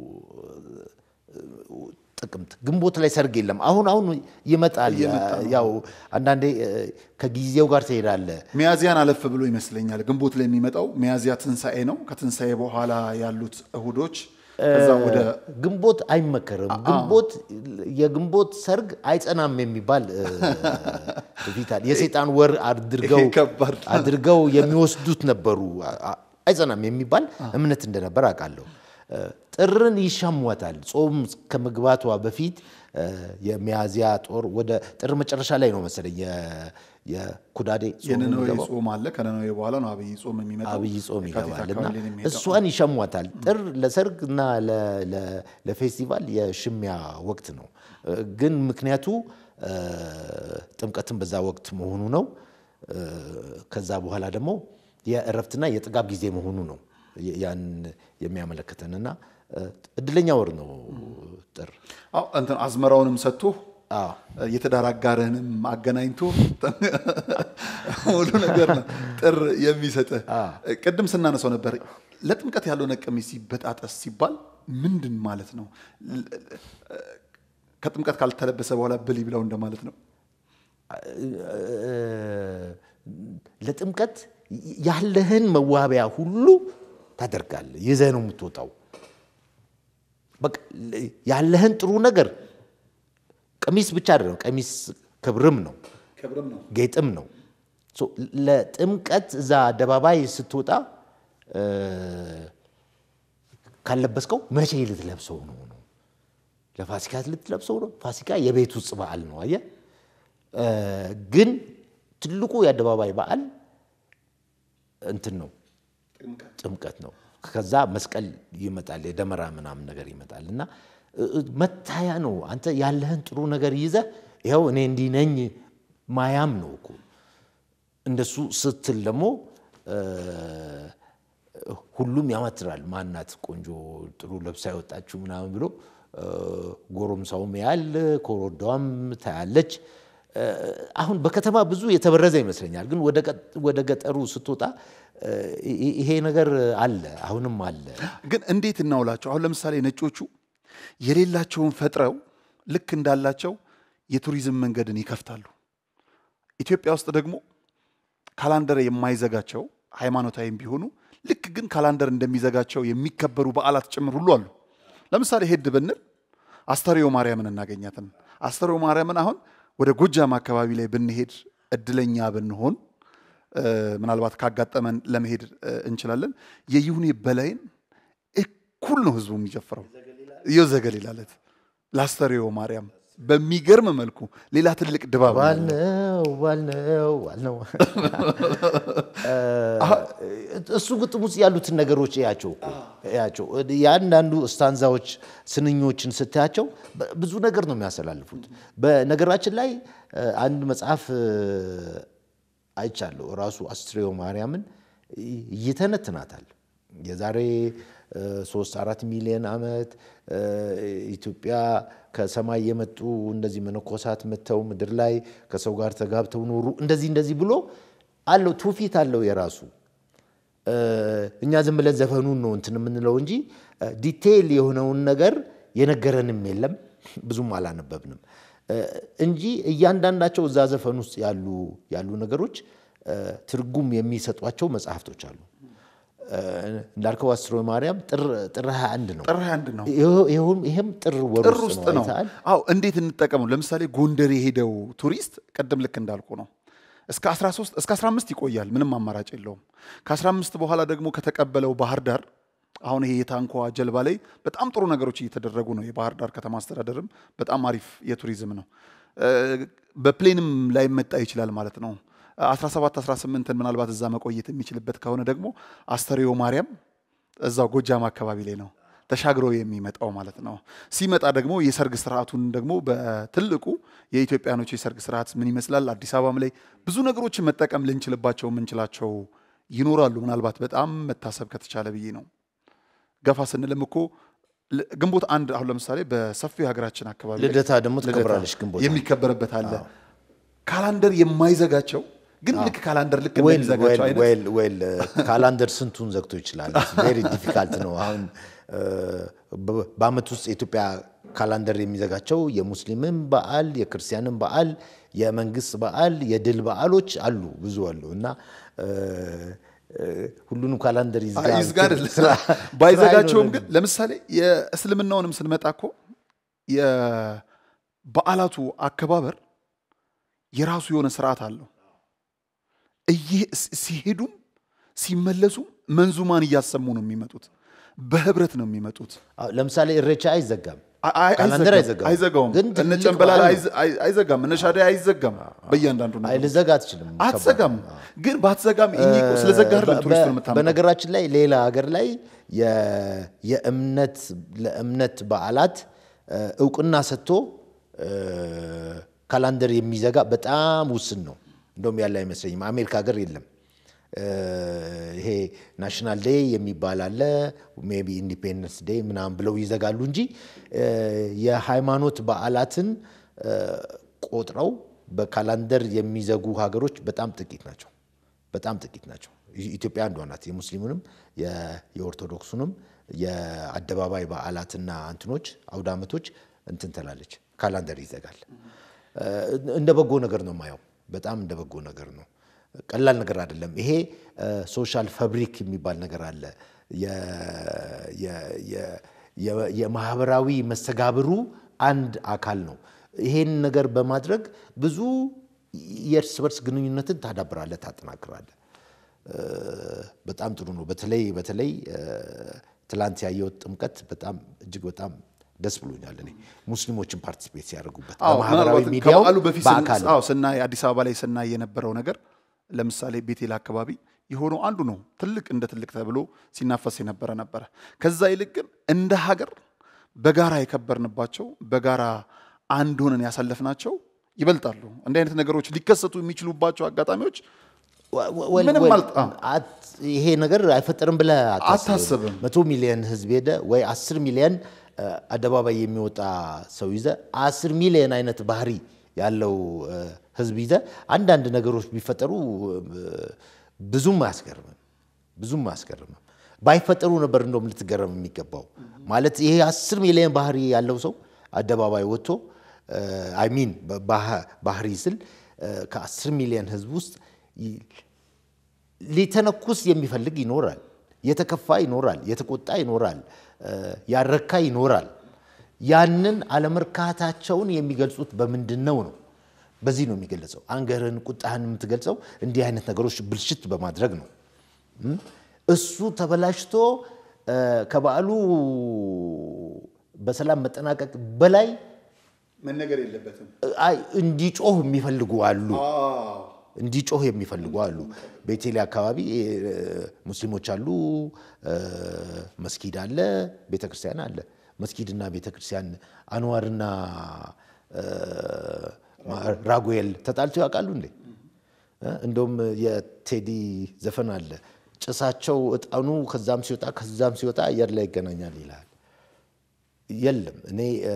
ጥቅምት ግንቦት ላይ ሰርግ የለም። አሁን አሁን ይመጣል። ያው አንዳንዴ እ፣ ከጊዜው ጋር ትሄዳለ። ሚያዚያን አለፍ ብሎ ይመስለኛል ግንቦት ላይ የሚመጣው ሚያዚያ ትንሣኤ ነው። ከትንሣኤ በኋላ ያሉት እሁዶች ከዛ ወደ ግንቦት አይመከርም። ግንቦት የግንቦት ሰርግ አይጸናም የሚባል እ፣ ትውፊት አለ። የሰይጣን ወር አድርገው ይሄ ከባድ ነው። አድርገው የሚወስዱት ነበሩ። አ- አ- አይጸናም የሚባል እምነት እንደነበር አውቃለሁ። እ፣ ጥርን ይሻሟታል። ጾም ከመግባቷ በፊት እ፣ የሚያዚያ ጦር ወደ ጥር መጨረሻ ላይ ነው መሰለኝ የ- የኩዳዴ ጾም የነነዌ የሚገባው። ጾም አለ። ከነነዌ በኋላ ነው አብይ ጾም የሚመጣው። አብይ ጾም የካቲት ይገባል እና አካባቢ ላይ ነው የሚሄደው። እሷን ይሸሟታል። ጥር ለሰርግ እና ለ- ለ- ለፌስቲቫል የሽሚያ ወቅት ነው። እ፣ ግን ምክንያቱ እ፣ ጥምቀትን በዛ ወቅት መሆኑ ነው። እ፣ ከዛ በኋላ ደግሞ የእረፍትና የጥጋብ ጊዜ መሆኑ ነው የ- ያን የሚያመለክተንና እ፣ እድለኛ ወር ነው ጥር። አዎ እንትን አዝመራውንም ሰጥቶ አዎ የትዳር አጋርህንም አገናኝቶ ሙሉ ነገር ነው ጥር የሚሰጥህ። ቅድም ስናነሳው ነበር ለጥምቀት ያልሆነ ቀሚስ ሲበጣጠስ ሲባል ምንድን ማለት ነው? ከጥምቀት ካልተለበሰ በኋላ ብል ይብላው እንደማለት ነው። ለጥምቀት ያለህን መዋቢያ ሁሉ ታደርጋለህ። ይዘህ ነው የምትወጣው። በቃ ያለህን ጥሩ ነገር ቀሚስ ብቻ አይደለም። ቀሚስ ክብርም ነው፣ ክብርም ነው። ጌጥም ነው። ሶ ለጥምቀት እዛ አደባባይ ስትወጣ እ፣ ካለበስከው መቼ ልትለብሰው ነው ነው? ለፋሲካ ልትለብሰው ነው? ፋሲካ የቤት ውስጥ በዓል ነው። አየህ እ፣ ግን ትልቁ የአደባባይ በዓል እንትን ነው ጥምቀት ነው። ከዛ መስቀል ይመጣል፣ የደመራ ምናምን ነገር ይመጣል እና እ፣ እ፣ መታያ ነው። አንተ ያለህን ጥሩ ነገር ይዘህ ይኸው እኔ እንዲህ ነኝ ማያም ነው እኮ። እንደሱ ስትል ደግሞ እ፣ ሁሉም ያማትራል። ማናት ቆንጆ ጥሩ ለብሳ የወጣችው ምናምን ብሎ እ፣ ጎረምሳውም ያል ኮረዳዋም ታያለች። እ፣ አሁን በከተማ ብዙ የተበረዘ ይመስለኛል፣ ግን ወደ ቀ- ወደ ገጠሩ ስትወጣ እ፣ ይ- ይሄ ነገር አለ፣ አሁንም አለ። ግን እንዴት እናውላቸው? አሁን ለምሳሌ ነጮቹ የሌላቸውን ፈጥረው ልክ እንዳላቸው የቱሪዝም መንገድን ይከፍታሉ። ኢትዮጵያ ውስጥ ደግሞ ካላንደር የማይዘጋቸው ሃይማኖታዊም ቢሆኑ ልክ ግን ካላንደር እንደሚዘጋቸው የሚከበሩ በዓላት ጭምር ሁሉ አሉ። ለምሳሌ ሄድ ብንል አስተርዮ ማርያምን እናገኛትን። አስተርዮ ማርያምን አሁን ወደ ጎጃም አካባቢ ላይ ብንሄድ እድለኛ ብንሆን እ፣ ምናልባት ካጋጠመን ለመሄድ እ፣ እንችላለን። የይሁኔ በላይን እኩል ነው ህዝቡ የሚጨፍረው። እዮ ዘገሊላ ዕለት ለአስተርዮ ማርያም በሚገርም መልኩ ሌላ ትልቅ ድባብ ነው ያለው። ዋልነው ዋልነው ዋልነው እሱ ግጥም ውስጥ ያሉትን ነገሮች እያቸው እኮ እያቸው የአንዳንዱ ስታንዛዎች ስንኞችን ስታያቸው በ- ብዙ ነገር ነው የሚያስተላልፉት። በነገራችን ላይ እ፣ አንድ መጽሐፍ እ፣ አይቻለሁ ራሱ አስትሬዮ ማርያምን ይ- ይተነትናታል። የዛሬ እ፣ ሶስት አራት ሚሊዮን ዓመት እ፣ ኢትዮጵያ ከሰማይ የመጡ እንደዚህ መነኮሳት መጥተው ምድር ላይ ከሰው ጋር ተጋብተው ኖሩ እንደዚህ እንደዚህ ብሎ አለው ትውፊት አለው የራሱ እ፣ እኛ ዝም ብለን ዘፈኑን ነው እንትን የምንለው እንጂ እ፣ ዲቴይል የሆነውን ነገር የነገረንም የለም ብዙም አላነበብንም እ፣ እንጂ እያንዳንዳቸው እዛ ዘፈን ውስጥ ያሉ ያሉ ነገሮች እ፣ ትርጉም የሚሰጧቸው መጽሐፍቶች አሉ። እ፣ እንዳልከው አስሮ ማርያም ጥር ጥር 21 ነው። ጥር 21 ነው። ይኸው- ይኸውም- ይሄም ጥር ወር ጥር ውስጥ ውስጥ ነው። አይተሃል? አዎ እንዴት እንጠቀመው? ለምሳሌ ጎንደር የሄደው ቱሪስት ቅድም ልክ እንዳልኩ ነው እስከ 13 እስከ 15 ይቆያል። ምንም አማራጭ የለውም። ከ15 በኋላ ደግሞ ከተቀበለው ባህር ዳር አሁን ይሄ የታንኳ ጀልባ ላይ በጣም ጥሩ ነገሮች እየተደረጉ ነው። የባህር ዳር ከተማ አስተዳደርም በጣም አሪፍ የቱሪዝም ነው። እ፣ በፕሌንም ላይ መጣ ይችላል ማለት ነው። 17 18ን ምናልባት እዛ መቆየት የሚችልበት ከሆነ ደግሞ አስተርዮ ማርያም እዛው ጎጃም አካባቢ ላይ ነው ተሻግሮ የሚመጣው ማለት ነው። ሲመጣ ደግሞ የሰርግ ስርዓቱን ደግሞ በትልቁ የኢትዮጵያኖች የሰርግ ስርዓት ምን ይመስላል፣ አዲስ አበባም ላይ ብዙ ነገሮችን መጠቀም ልንችልባቸው የምንችላቸው ይኖራሉ። ምናልባት በጣም መታሰብ ከተቻለ ብዬ ነው። ገፋ ስንልም እኮ ል- ግንቦት አንድ አሁን ለምሳሌ በሰፊው የሀገራችን አካባቢ ላይ ልደታ ደግሞ ልደታ ትከብራለች ግንቦት አንድ። የሚከበርበት አለ። ካላንደር የማይዘጋቸው ግን ልክ ካላንደር ልክ ዌል እንደሚዘጋቸው አይነት ዌል ዌል ካላንደር ስንቱን ዘግቶ ይችላል። ቬሪ ዲፊካልት ነው። አሁን እ፣ በ- በአመት ውስጥ የኢትዮጵያ ካላንደር የሚዘጋቸው የሙስሊምም በዓል የክርስቲያንም በዓል የመንግስት በዓል የድል በዓሎች አሉ ብዙ አሉ እና እ፣ እ፣ ሁሉንም ካላንደር ይዝጋ ይዝጋ አይደለም። ስራ- ባይዘጋቸውም ስራ ግን ለምሳሌ የእስልምናውንም ስንመጣ እኮ የበዓላቱ አከባበር የራሱ የሆነ ስርዓት አለው። እየ- ሲ- ሲሄዱም ሲመለሱም መንዙማን እያሰሙ ነው የሚመጡት። በህብረት ነው የሚመጡት። አዎ፣ ለምሳሌ እሬቻ አይዘጋም። አይ- አይ- ካላንደር አይዘጋም። አይዘጋውም። አይዘጋውም። ግን እነ ትልቅ ጨንበላላ በዓል አይዘ- አይ- አይዘጋም። እነ ሻዳይ አይዘጋም። በእያንዳንዱ አይ ነገር ልዘጋ አትችልም። አትዘጋም። ግን ባትዘጋም እኚህ እኮ ስለዘጋ አይደለም በ- ቱሪስቱን በ- የምታመጣው። በነገራችን ላይ ሌላ ሀገር ላይ የ- የእምነት ለእምነት በዓላት እ፣ እውቅና ሰጥቶ እ፣ ካላንደር የሚዘጋ በጣም ውስን ነው። እንደውም ያለ አይመስለኝም። አሜሪካ ሀገር የለም። እ፣ ይሄ ናሽናል ዴይ የሚባል አለ ሜይ ቢ ኢንዲፔንደንስ ዴይ ምናምን ብለው ይዘጋሉ እንጂ እ፣ የሃይማኖት በዓላትን እ፣ ቆጥረው በካላንደር የሚዘጉ ሀገሮች በጣም ጥቂት ናቸው። በጣም ጥቂት ናቸው። ኢ- ኢትዮጵያ አንዷ ናት። የሙስሊሙንም የ- የኦርቶዶክሱንም የአደባባይ በዓላትና እንትኖች አውደ ዓመቶች እንትን ትላለች፣ ካላንደር ይዘጋል። እ፣ እንደ በጎ ነገር ነው የማየው። በጣም እንደ በጎ ነገር ነው። ቀላል ነገር አይደለም። ይሄ ሶሻል ፋብሪክ የሚባል ነገር አለ። የ- የ- የ- የ- የማህበራዊ መስተጋብሩ አንድ አካል ነው። ይሄን ነገር በማድረግ ብዙ የእርስ በርስ ግንኙነትን ታዳብራለህ፣ ታጠናክራለህ። እ፣ በጣም ጥሩ ነው። በተለይ በተለይ እ፣ ትላንት ያየሁት ጥምቀት በጣም እጅግ በጣም ደስ ብሎኛል። እኔ ሙስሊሞችን ፓርቲሲፔት ሲያደርጉበት አዎ በማህበራዊ ምናልባት ሚዲያው ከበዓሉ በፊት ስን- በአካል አዎ ስናይ አዲስ አበባ ላይ ስናይ የነበረው ነገር ለምሳሌ ቤቴል አካባቢ የሆነው አንዱ ነው ትልቅ እንደ ትልቅ ተብሎ ሲናፈስ የነበረ ነበረ። ከዛ ይልቅ ግን እንደ ሀገር በጋራ የከበርንባቸው በጋራ አንድ ሆነን ያሳለፍናቸው ይበልጣሉ። እንዲህ አይነት ነገሮች ሊከሰቱ የሚችሉባቸው አጋጣሚዎች ወ- ወ- ምንም ወል- አልጣ- አት- ይሄ ነገር አይፈጠርም ብለህ አታስብም። መቶ ሚሊዮን ህዝብ ሄደ ወይ አስር ሚሊዮን እ፣ አደባባይ የሚወጣ ሰው ይዘ አስር ሚሊዮን አይነት ባህሪ ያለው እ፣ ህዝብ ይዘ አንዳንድ ነገሮች ቢፈጠሩ እ፣ ብዙም አያስገርምም ብዙም አያስገርምም። ባይፈጠሩ ነበር እንደውም ልትገረም የሚገባው። ማለት ይሄ አስር ሚሊዮን ባህሪ ያለው ሰው አደባባይ ወጥቶ አይሚን ባህሪ ስል እ፣ ከአስር ሚሊዮን ህዝብ ውስጥ ይ- ሊተነኩስ የሚፈልግ ይኖራል። የተከፋ ይኖራል። የተቆጣ ይኖራል። እ፣ ያረካ ይኖራል። ያንን አለመርካታቸውን የሚገልጹት በምንድን ነው ነው? በዚህ ነው የሚገለጸው። አንገርህን፣ ቁጣህን የምትገልጸው እንዲህ አይነት ነገሮች ብልሽት በማድረግ ነው። እም? እሱ ተበላሽቶ እ፣ ከበዓሉ በሰላም መጠናቀቅ በላይ መነገር የለበትም። አይ እንዲጮህ የሚፈልጉ አሉ እንዲጮህ የሚፈልጉ አሉ። ቤቴሌ አካባቢ እ፣ ሙስሊሞች አሉ፣ እ፣ መስጊድ አለ፣ ቤተክርስቲያን አለ። መስጊድና ቤተክርስቲያን አንዋርና እ፣ ማ- ራጉኤል ተጣልተው ያውቃሉ እንዴ? እ፣ እንደውም የቴዲ ዘፈን አለ። ጭሳቸው እጣኑ ከዛም ሲወጣ ከዛም ሲወጣ አየር ላይ ይገናኛል ይላል። የለም እኔ እ፣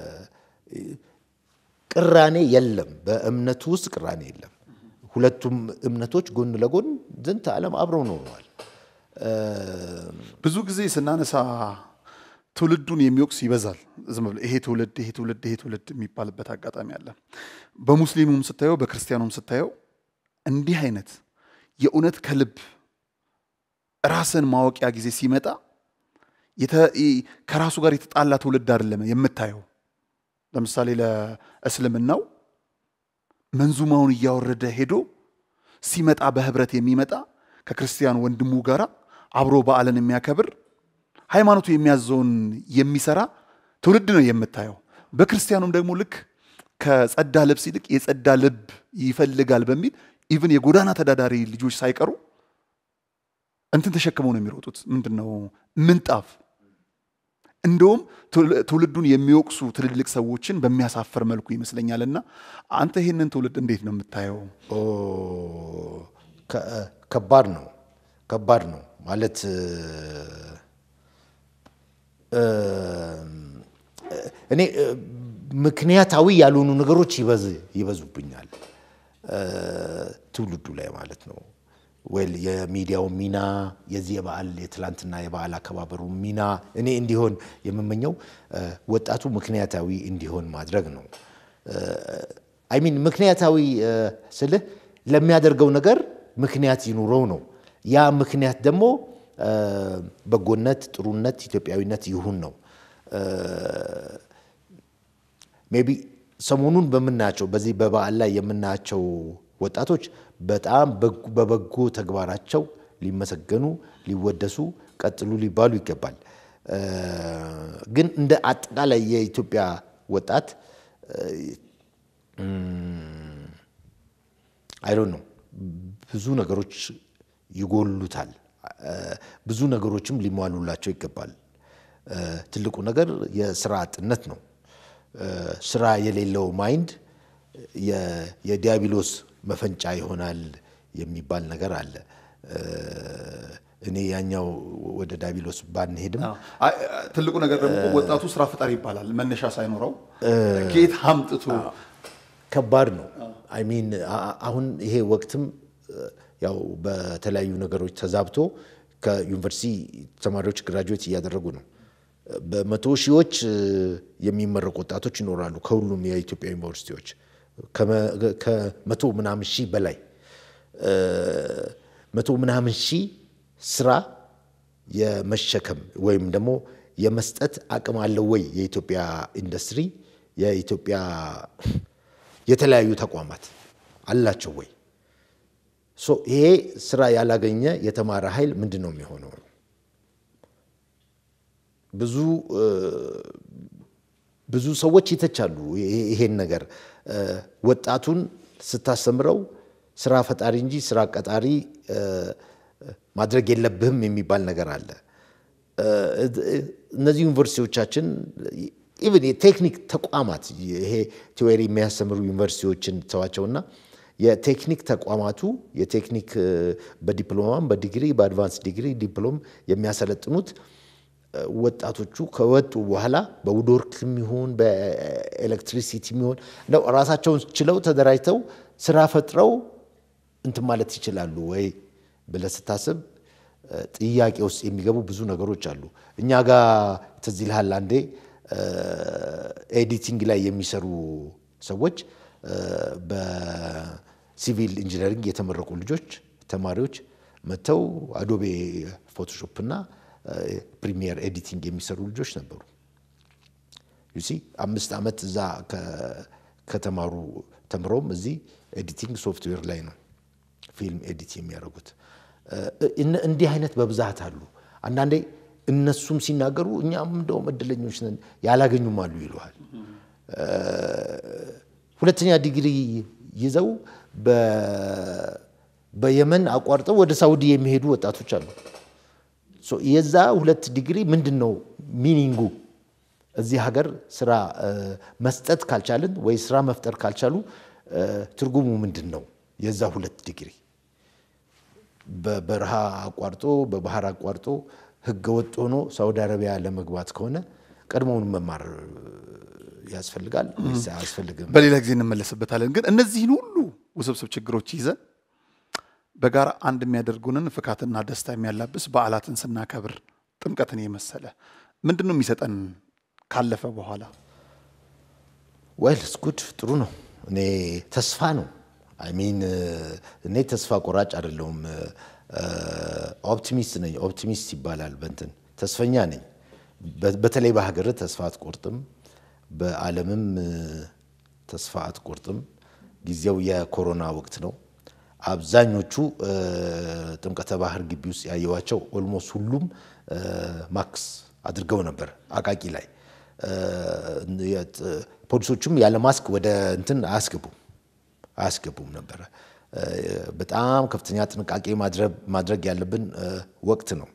ቅራኔ የለም። በእምነቱ ውስጥ ቅራኔ የለም። ሁለቱም እምነቶች ጎን ለጎን ዝንተ ዓለም አብረው ኖረዋል። እ፣ ብዙ ጊዜ ስናነሳ ትውልዱን የሚወቅስ ይበዛል። ዝም ብሎ ይሄ ትውልድ ይሄ ትውልድ ይሄ ትውልድ የሚባልበት አጋጣሚ አለ። በሙስሊሙም ስታየው በክርስቲያኑም ስታየው እንዲህ አይነት የእውነት ከልብ ራስን ማወቂያ ጊዜ ሲመጣ የተ- ይ- ከራሱ ጋር የተጣላ ትውልድ አይደለም የምታየው። ለምሳሌ ለእስልምናው መንዙማውን እያወረደ ሄዶ ሲመጣ በህብረት የሚመጣ ከክርስቲያን ወንድሙ ጋር አብሮ በዓልን የሚያከብር ሃይማኖቱ የሚያዘውን የሚሰራ ትውልድ ነው የምታየው። በክርስቲያኑም ደግሞ ልክ ከጸዳ ልብስ ይልቅ የጸዳ ልብ ይፈልጋል በሚል ኢቭን የጎዳና ተዳዳሪ ልጆች ሳይቀሩ እንትን ተሸክመው ነው የሚሮጡት። ምንድን ነው ምንጣፍ። እንደውም ትውል- ትውልዱን የሚወቅሱ ትልልቅ ሰዎችን በሚያሳፍር መልኩ ይመስለኛል። እና አንተ ይህንን ትውልድ እንዴት ነው የምታየው? ኦ፣ ከ- ከባድ ነው ከባድ ነው ማለት እ፣ እ፣ እኔ እ፣ ምክንያታዊ ያልሆኑ ነገሮች ይበዝ- ይበዙብኛል እ፣ ትውልዱ ላይ ማለት ነው። ወል የሚዲያው ሚና የዚህ የበዓል የትላንትና የበዓል አከባበሩ ሚና እኔ እንዲሆን የምመኘው እ፣ ወጣቱ ምክንያታዊ እንዲሆን ማድረግ ነው። አይሚን ምክንያታዊ እ፣ ስልህ ለሚያደርገው ነገር ምክንያት ይኑረው ነው። ያ ምክንያት ደግሞ እ፣ በጎነት፣ ጥሩነት፣ ኢትዮጵያዊነት ይሁን ነው። ሜቢ ሰሞኑን በምናያቸው በዚህ በበዓል ላይ የምናያቸው ወጣቶች በጣም በግ- በበጎ ተግባራቸው ሊመሰገኑ፣ ሊወደሱ፣ ቀጥሉ ሊባሉ ይገባል። እ፣ ግን እንደ አጠቃላይ የኢትዮጵያ ወጣት አይዶን ነው ብዙ ነገሮች ይጎሉታል። እ፣ ብዙ ነገሮችም ሊሟሉላቸው ይገባል። እ፣ ትልቁ ነገር የስራ አጥነት ነው። እ፣ ስራ የሌለው ማይንድ የ- የዲያብሎስ መፈንጫ ይሆናል የሚባል ነገር አለ። እ፣ እኔ ያኛው ወደ ዲያብሎስ ባንሄድም አይ፣ ትልቁ ነገር ደግሞ እኮ ወጣቱ ስራ ፈጣሪ ይባላል። መነሻ ሳይኖረው ከየት አምጥቶ ከባድ ነው። አይ ሚን አሁን ይሄ ወቅትም እ፣ ያው በተለያዩ ነገሮች ተዛብቶ ከዩኒቨርሲቲ ተማሪዎች ግራጁዌት እያደረጉ ነው። በመቶ ሺዎች እ፣ የሚመረቁ ወጣቶች ይኖራሉ ከሁሉም የኢትዮጵያ ዩኒቨርሲቲዎች ከመ- ከመቶ ምናምን ሺህ በላይ እ፣ መቶ ምናምን ሺህ ስራ የመሸከም ወይም ደግሞ የመስጠት አቅም አለው ወይ የኢትዮጵያ ኢንዱስትሪ የኢትዮጵያ የተለያዩ ተቋማት አላቸው ወይ? ሶ ይሄ ስራ ያላገኘ የተማረ ኃይል ምንድን ነው የሚሆነው? ብዙ እ፣ ብዙ ሰዎች ይተቻሉ ይሄ- ይሄን ነገር እ፣ ወጣቱን ስታስተምረው ስራ ፈጣሪ እንጂ ስራ ቀጣሪ እ፣ ማድረግ የለብህም የሚባል ነገር አለ። እ፣ እነዚህ ዩኒቨርሲቲዎቻችን ኢቭን የቴክኒክ ተቋማት ይሄ ቲዎሪ የሚያስተምሩ ዩኒቨርሲቲዎችን ተዋቸውና የቴክኒክ ተቋማቱ የቴክኒክ እ፣ በዲፕሎማም በዲግሪ በአድቫንስ ዲግሪ ዲፕሎም የሚያሰለጥኑት እ፣ ወጣቶቹ ከወጡ በኋላ በውድወርክም ይሁን በኤሌክትሪሲቲም ይሁን እንደው ራሳቸውን ችለው ተደራጅተው ስራ ፈጥረው እንትን ማለት ይችላሉ ወይ ብለህ ስታስብ እ፣ ጥያቄ ውስጥ የሚገቡ ብዙ ነገሮች አሉ። እኛ ጋር ትዝ ይልሃል አንዴ እ፣ ኤዲቲንግ ላይ የሚሰሩ ሰዎች እ፣ በሲቪል ኢንጂነሪንግ የተመረቁ ልጆች ተማሪዎች መጥተው አዶቤ ፎቶሾፕ እና ፕሪሚየር ኤዲቲንግ የሚሰሩ ልጆች ነበሩ። ዩሲ አምስት ዓመት እዛ ከ- ከተማሩ ተምረውም እዚህ ኤዲቲንግ ሶፍትዌር ላይ ነው ፊልም ኤዲት የሚያደርጉት። እ፣ እነ- እንዲህ አይነት በብዛት አሉ። አንዳንዴ እነሱም ሲናገሩ እኛም እንደውም እድለኞች ነን ያላገኙም አሉ ይለዋል። ሁለተኛ ዲግሪ ይዘው በ- በየመን አቋርጠው ወደ ሳውዲ የሚሄዱ ወጣቶች አሉ። ሶ የዛ ሁለት ዲግሪ ምንድን ነው ሚኒንጉ? እዚህ ሀገር ስራ እ፣ መስጠት ካልቻልን ወይ ስራ መፍጠር ካልቻሉ እ፣ ትርጉሙ ምንድን ነው? የዛ ሁለት ዲግሪ በበረሃ አቋርጦ በባህር አቋርጦ ህገ ወጥ ሆኖ ሳውዲ አረቢያ ለመግባት ከሆነ ቀድሞውን መማር ያስፈልጋል ወይስ አያስፈልግም? በሌላ ጊዜ እንመለስበታለን። ግን እነዚህን ሁሉ ውስብስብ ችግሮች ይዘን በጋራ አንድ የሚያደርጉንን ፍካትና ደስታ የሚያላብስ በዓላትን ስናከብር ጥምቀትን የመሰለ ምንድን ነው የሚሰጠን ካለፈ በኋላ? ወይል ስኩድ ጥሩ ነው። እኔ ተስፋ ነው አይሚን እኔ ተስፋ ቆራጭ አይደለሁም። ኦፕቲሚስት ነኝ። ኦፕቲሚስት ይባላል በንትን ተስፈኛ ነኝ። በ- በተለይ በሀገር ተስፋ አትቆርጥም፣ በዓለምም ተስፋ አትቆርጥም። ጊዜው የኮሮና ወቅት ነው። አብዛኞቹ እ፣ ጥምቀተ ባህር ግቢ ውስጥ ያየዋቸው ኦልሞስት ሁሉም እ፣ ማክስ አድርገው ነበር አቃቂ ላይ እ፣ የት- ፖሊሶቹም ያለ ማስክ ወደ እንትን አያስገቡም አያስገቡም ነበረ። እ፣ በጣም ከፍተኛ ጥንቃቄ ማድረግ- ማድረግ ያለብን እ፣ ወቅት ነው።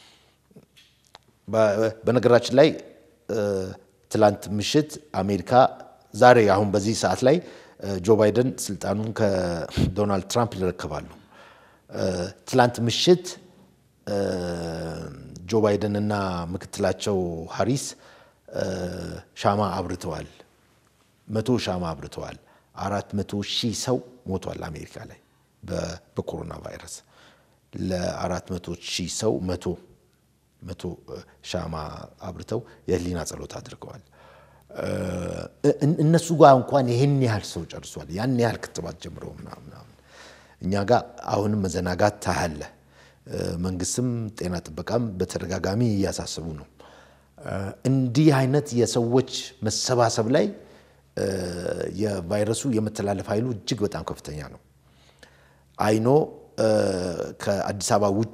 በ- በነገራችን ላይ እ፣ ትላንት ምሽት አሜሪካ ዛሬ አሁን በዚህ ሰዓት ላይ እ፣ ጆ ባይደን ስልጣኑን ከዶናልድ ትራምፕ ይረከባሉ። እ፣ ትላንት ምሽት እ፣ ጆ ባይደን እና ምክትላቸው ሃሪስ እ፣ ሻማ አብርተዋል። መቶ ሻማ አብርተዋል። አራት መቶ ሺህ ሰው ሞቷል አሜሪካ ላይ በ- በኮሮና ቫይረስ ለአራት መቶ ሺህ ሰው መቶ መቶ እ፣ ሻማ አብርተው የህሊና ጸሎት አድርገዋል። እ፣ እን- እነሱ ጋር እንኳን ይህን ያህል ሰው ጨርሷል። ያን ያህል ክትባት ጀምረው ምናምን ምናምን። እኛ ጋር አሁንም መዘናጋት ታያለ። እ፣ መንግስትም ጤና ጥበቃም በተደጋጋሚ እያሳሰቡ ነው። እ፣ እንዲህ አይነት የሰዎች መሰባሰብ ላይ እ፣ የቫይረሱ የመተላለፍ ኃይሉ እጅግ በጣም ከፍተኛ ነው። አይኖ ከአዲስ አበባ ውጪ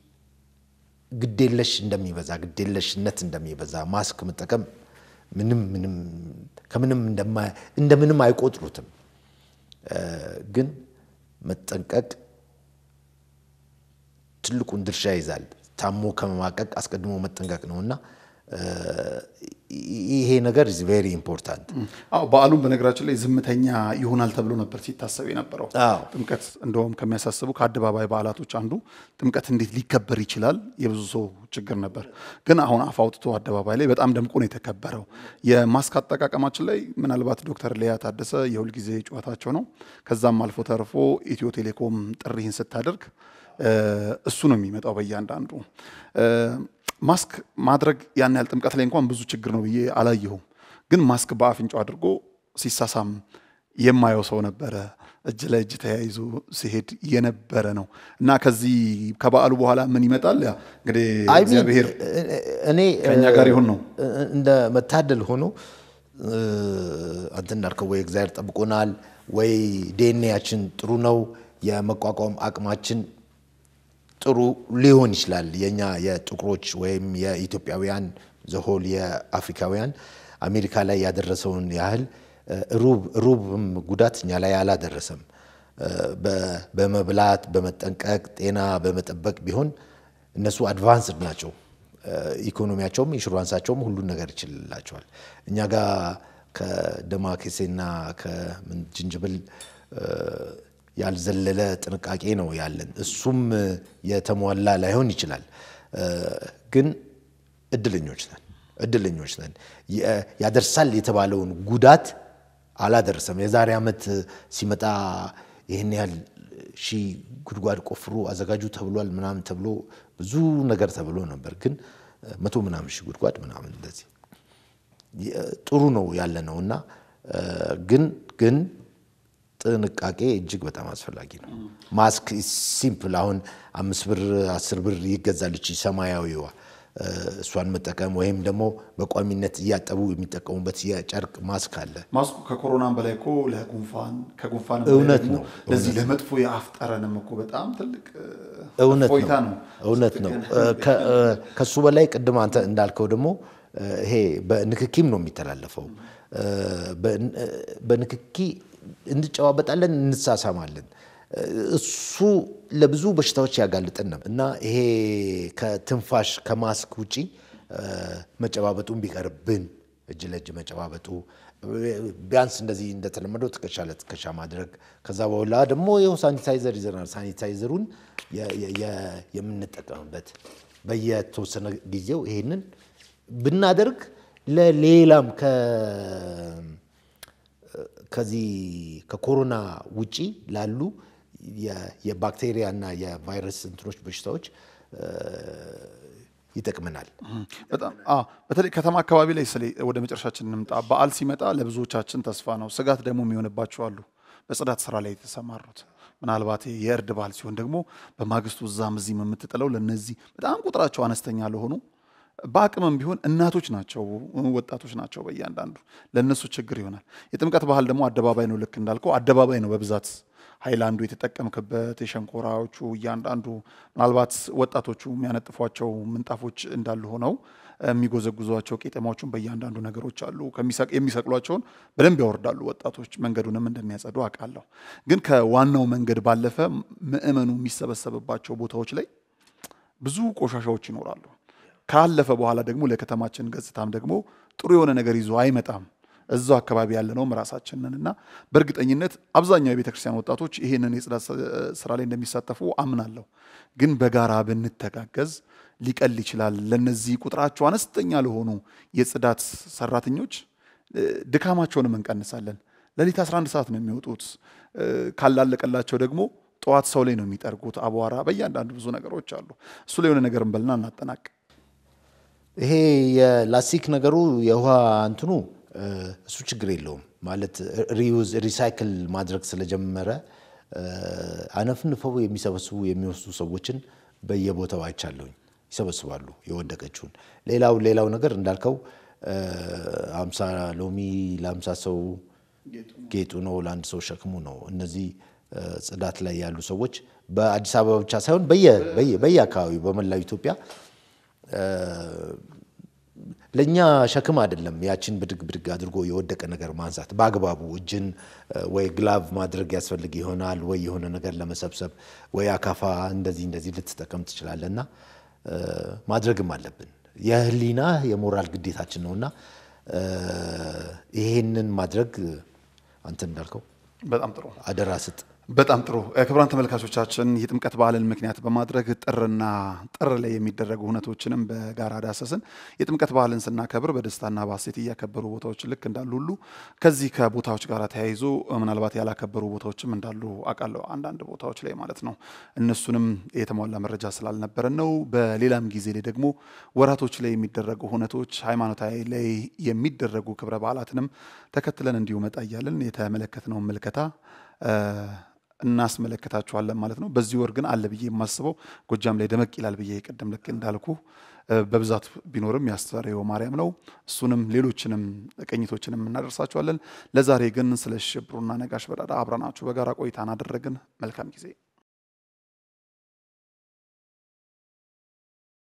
ግዴለሽ እንደሚበዛ ግዴለሽነት እንደሚበዛ ማስክ መጠቀም ምንም ምንም ከምንም እንደማ- እንደምንም አይቆጥሩትም። እ፣ ግን መጠንቀቅ ትልቁን ድርሻ ይዛል። ታሞ ከመማቀቅ አስቀድሞ መጠንቀቅ ነው እና እ፣ ይሄ ነገር ኢዝ ቬሪ ኢምፖርታንት። አዎ በዓሉም በነገራችን ላይ ዝምተኛ ይሆናል ተብሎ ነበር ሲታሰብ የነበረው። አዎ። ጥምቀት እንደውም ከሚያሳስቡ ከአደባባይ በዓላቶች አንዱ ጥምቀት እንዴት ሊከበር ይችላል የብዙ ሰው ችግር ነበር። ግን አሁን አፍ አውጥቶ አደባባይ ላይ በጣም ደምቆ ነው የተከበረው። የማስክ አጠቃቀማችን ላይ ምናልባት ዶክተር ሊያ ታደሰ የሁልጊዜ ጨዋታቸው ነው። ከዛም አልፎ ተርፎ ኢትዮ ቴሌኮም ጥሪህን ስታደርግ እ፣ እሱ ነው የሚመጣው በእያንዳንዱ እ፣ ማስክ ማድረግ ያን ያህል ጥምቀት ላይ እንኳን ብዙ ችግር ነው ብዬ አላየሁም። ግን ማስክ በአፍንጫው አድርጎ ሲሳሳም የማየው ሰው ነበረ። እጅ ለእጅ ተያይዞ ሲሄድ የነበረ ነው እና ከዚህ ከበዓሉ በኋላ ምን ይመጣል? ያ እንግዲህ አይ ሚን እግዚአብሔር እኔ ከእኛ ጋር ይሁን ነው። እንደ መታደል ሆኖ እ፣ አንተ እንዳልከው ወይ እግዚአብሔር ጠብቆናል ወይ ዲኤንኤያችን ጥሩ ነው፣ የመቋቋም አቅማችን ጥሩ ሊሆን ይችላል። የኛ የጥቁሮች ወይም የኢትዮጵያውያን ዘሆል የአፍሪካውያን አሜሪካ ላይ ያደረሰውን ያህል እ፣ ሩብ ሩብም ጉዳት እኛ ላይ አላደረሰም። እ፣ በ- በመብላት በመጠንቀቅ ጤና በመጠበቅ ቢሆን እነሱ አድቫንስድ ናቸው። እ፣ ኢኮኖሚያቸውም ኢንሹራንሳቸውም ሁሉን ነገር ይችልላቸዋል። እኛ ጋር ከደማከሴና ከጅንጅብል እ፣ ያልዘለለ ጥንቃቄ ነው ያለን። እሱም የተሟላ ላይሆን ይችላል፣ እ፣ ግን እድለኞች ነን እድለኞች ነን። የ- ያደርሳል የተባለውን ጉዳት አላደረሰም። የዛሬ ዓመት ሲመጣ ይህን ያህል ሺህ ጉድጓድ ቆፍሩ አዘጋጁ ተብሏል ምናምን ተብሎ ብዙ ነገር ተብሎ ነበር። ግን መቶ ምናምን ሺህ ጉድጓድ ምናምን እንደዚህ የ- ጥሩ ነው ያለ ነው እና እ፣ ግን ግን ጥንቃቄ እጅግ በጣም አስፈላጊ ነው። ማስክ ሲምፕል አሁን አምስት ብር አስር ብር ይገዛል እቺ ሰማያዊዋ እ፣ እሷን መጠቀም ወይም ደግሞ በቋሚነት እያጠቡ የሚጠቀሙበት የጨርቅ ማስክ አለ። ማስኩ ከኮሮናም በላይ እኮ ለጉንፋን ከጉንፋን እውነት ነው፣ ለዚህ ለመጥፎ የአፍ ጠረንም እኮ በጣም ትልቅ እ፣ እውነት እፎይታ ነው ነው። እውነት ነው። ከ- እ፣ ከሱ በላይ ቅድም አንተ እንዳልከው ደግሞ እ፣ ይሄ በንክኪም ነው የሚተላለፈው። እ፣ በን- እ፣ በንክኪ እንጨዋበጣለን፣ እንሳሳማለን። እ፣ እሱ ለብዙ በሽታዎች ያጋልጠን ነው እና ይሄ ከትንፋሽ ከማስክ ውጪ እ፣ መጨባበጡን ቢቀርብን እጅ ለእጅ መጨባበጡ ቢያንስ እንደዚህ እንደተለመደው ትከሻ ለትከሻ ማድረግ ከዛ በኋላ ደግሞ ይኸው ሳኒታይዘር ይዘናል። ሳኒታይዘሩን የ- የ- የ- የምንጠቀምበት በየተወሰነ ጊዜው ይሄንን ብናደርግ ለሌላም ከዚህ ከኮሮና ውጪ ላሉ የባክቴሪያ እና የቫይረስ እንትኖች በሽታዎች ይጠቅመናል። በጣም አዎ። በተለይ ከተማ አካባቢ ላይ ስለ ወደ መጨረሻችን እንምጣ። በዓል ሲመጣ ለብዙዎቻችን ተስፋ ነው። ስጋት ደግሞ የሚሆንባቸው አሉ። በጽዳት ስራ ላይ የተሰማሩት ምናልባት የእርድ በዓል ሲሆን ደግሞ በማግስቱ እዛም እዚህም የምትጥለው ለነዚህ በጣም ቁጥራቸው አነስተኛ ለሆኑ በአቅምም ቢሆን እናቶች ናቸው፣ ወጣቶች ናቸው። በእያንዳንዱ ለእነሱ ችግር ይሆናል። የጥምቀት ባህል ደግሞ አደባባይ ነው። ልክ እንዳልከው አደባባይ ነው በብዛት ሃይላንዱ የተጠቀምክበት የሸንኮራዎቹ እያንዳንዱ ምናልባት ወጣቶቹ የሚያነጥፏቸው ምንጣፎች እንዳሉ ሆነው የሚጎዘጉዟቸው ቄጠማዎቹን በእያንዳንዱ ነገሮች አሉ። የሚሰቅሏቸውን በደንብ ያወርዳሉ ወጣቶች፣ መንገዱንም እንደሚያጸዱ አውቃለሁ። ግን ከዋናው መንገድ ባለፈ ምዕመኑ የሚሰበሰብባቸው ቦታዎች ላይ ብዙ ቆሻሻዎች ይኖራሉ። ካለፈ በኋላ ደግሞ ለከተማችን ገጽታም ደግሞ ጥሩ የሆነ ነገር ይዞ አይመጣም። እዛው አካባቢ ያለነውም ራሳችንን እና በእርግጠኝነት አብዛኛው የቤተ ክርስቲያን ወጣቶች ይህንን የጽዳት ስራ ላይ እንደሚሳተፉ አምናለሁ። ግን በጋራ ብንተጋገዝ ሊቀል ይችላል። ለነዚህ ቁጥራቸው አነስተኛ ለሆኑ የጽዳት ሰራተኞች ድካማቸውንም እንቀንሳለን። ሌሊት 11 ሰዓት ነው የሚወጡት። ካላለቀላቸው ደግሞ ጠዋት ሰው ላይ ነው የሚጠርጉት። አቧራ፣ በእያንዳንዱ ብዙ ነገሮች አሉ። እሱ ላይ የሆነ ነገር እንበልና እናጠናቅ። ይሄ የላስቲክ ነገሩ የውሃ እንትኑ እሱ ችግር የለውም ማለት ሪዩዝ ሪሳይክል ማድረግ ስለጀመረ አነፍንፈው የሚሰበስቡ የሚወስዱ ሰዎችን በየቦታው አይቻለሁኝ። ይሰበስባሉ የወደቀችውን። ሌላው ሌላው ነገር እንዳልከው አምሳ ሎሚ ለአምሳ ሰው ጌጡ ነው፣ ለአንድ ሰው ሸክሙ ነው። እነዚህ ጽዳት ላይ ያሉ ሰዎች በአዲስ አበባ ብቻ ሳይሆን በየአካባቢው በመላው ኢትዮጵያ ለእኛ ሸክም አይደለም። ያችን ብድግ ብድግ አድርጎ የወደቀ ነገር ማንሳት በአግባቡ እጅን ወይ ግላቭ ማድረግ ያስፈልግ ይሆናል ወይ የሆነ ነገር ለመሰብሰብ ወይ አካፋ እንደዚህ እንደዚህ ልትጠቀም ትችላለህ እና ማድረግም አለብን። የህሊና የሞራል ግዴታችን ነውና ይሄንን ማድረግ አንተ እንዳልከው በጣም ጥሩ አደራ ስጥ። በጣም ጥሩ ክቡራን ተመልካቾቻችን የጥምቀት በዓልን ምክንያት በማድረግ ጥርና ጥር ላይ የሚደረጉ ሁነቶችንም በጋራ ዳሰስን። የጥምቀት በዓልን ስናከብር በደስታና በሐሴት እያከበሩ ቦታዎች ልክ እንዳሉ ሁሉ ከዚህ ከቦታዎች ጋር ተያይዞ ምናልባት ያላከበሩ ቦታዎችም እንዳሉ አውቃለሁ፣ አንዳንድ ቦታዎች ላይ ማለት ነው። እነሱንም የተሟላ መረጃ ስላልነበረን ነው። በሌላም ጊዜ ላይ ደግሞ ወራቶች ላይ የሚደረጉ ሁነቶች፣ ሃይማኖታዊ ላይ የሚደረጉ ክብረ በዓላትንም ተከትለን እንዲሁ መጣ እያልን የተመለከትነውን ምልከታ እናስመለከታችኋለን ማለት ነው። በዚህ ወር ግን አለ ብዬ የማስበው ጎጃም ላይ ደመቅ ይላል ብዬ ቅድም ልክ እንዳልኩ በብዛት ቢኖርም ያስተርእዮ ማርያም ነው። እሱንም ሌሎችንም ቅኝቶችንም እናደርሳችኋለን። ለዛሬ ግን ስለ ሽብሩና ነጋሽ በዳዳ አብረናችሁ በጋራ ቆይታን አደረግን። መልካም ጊዜ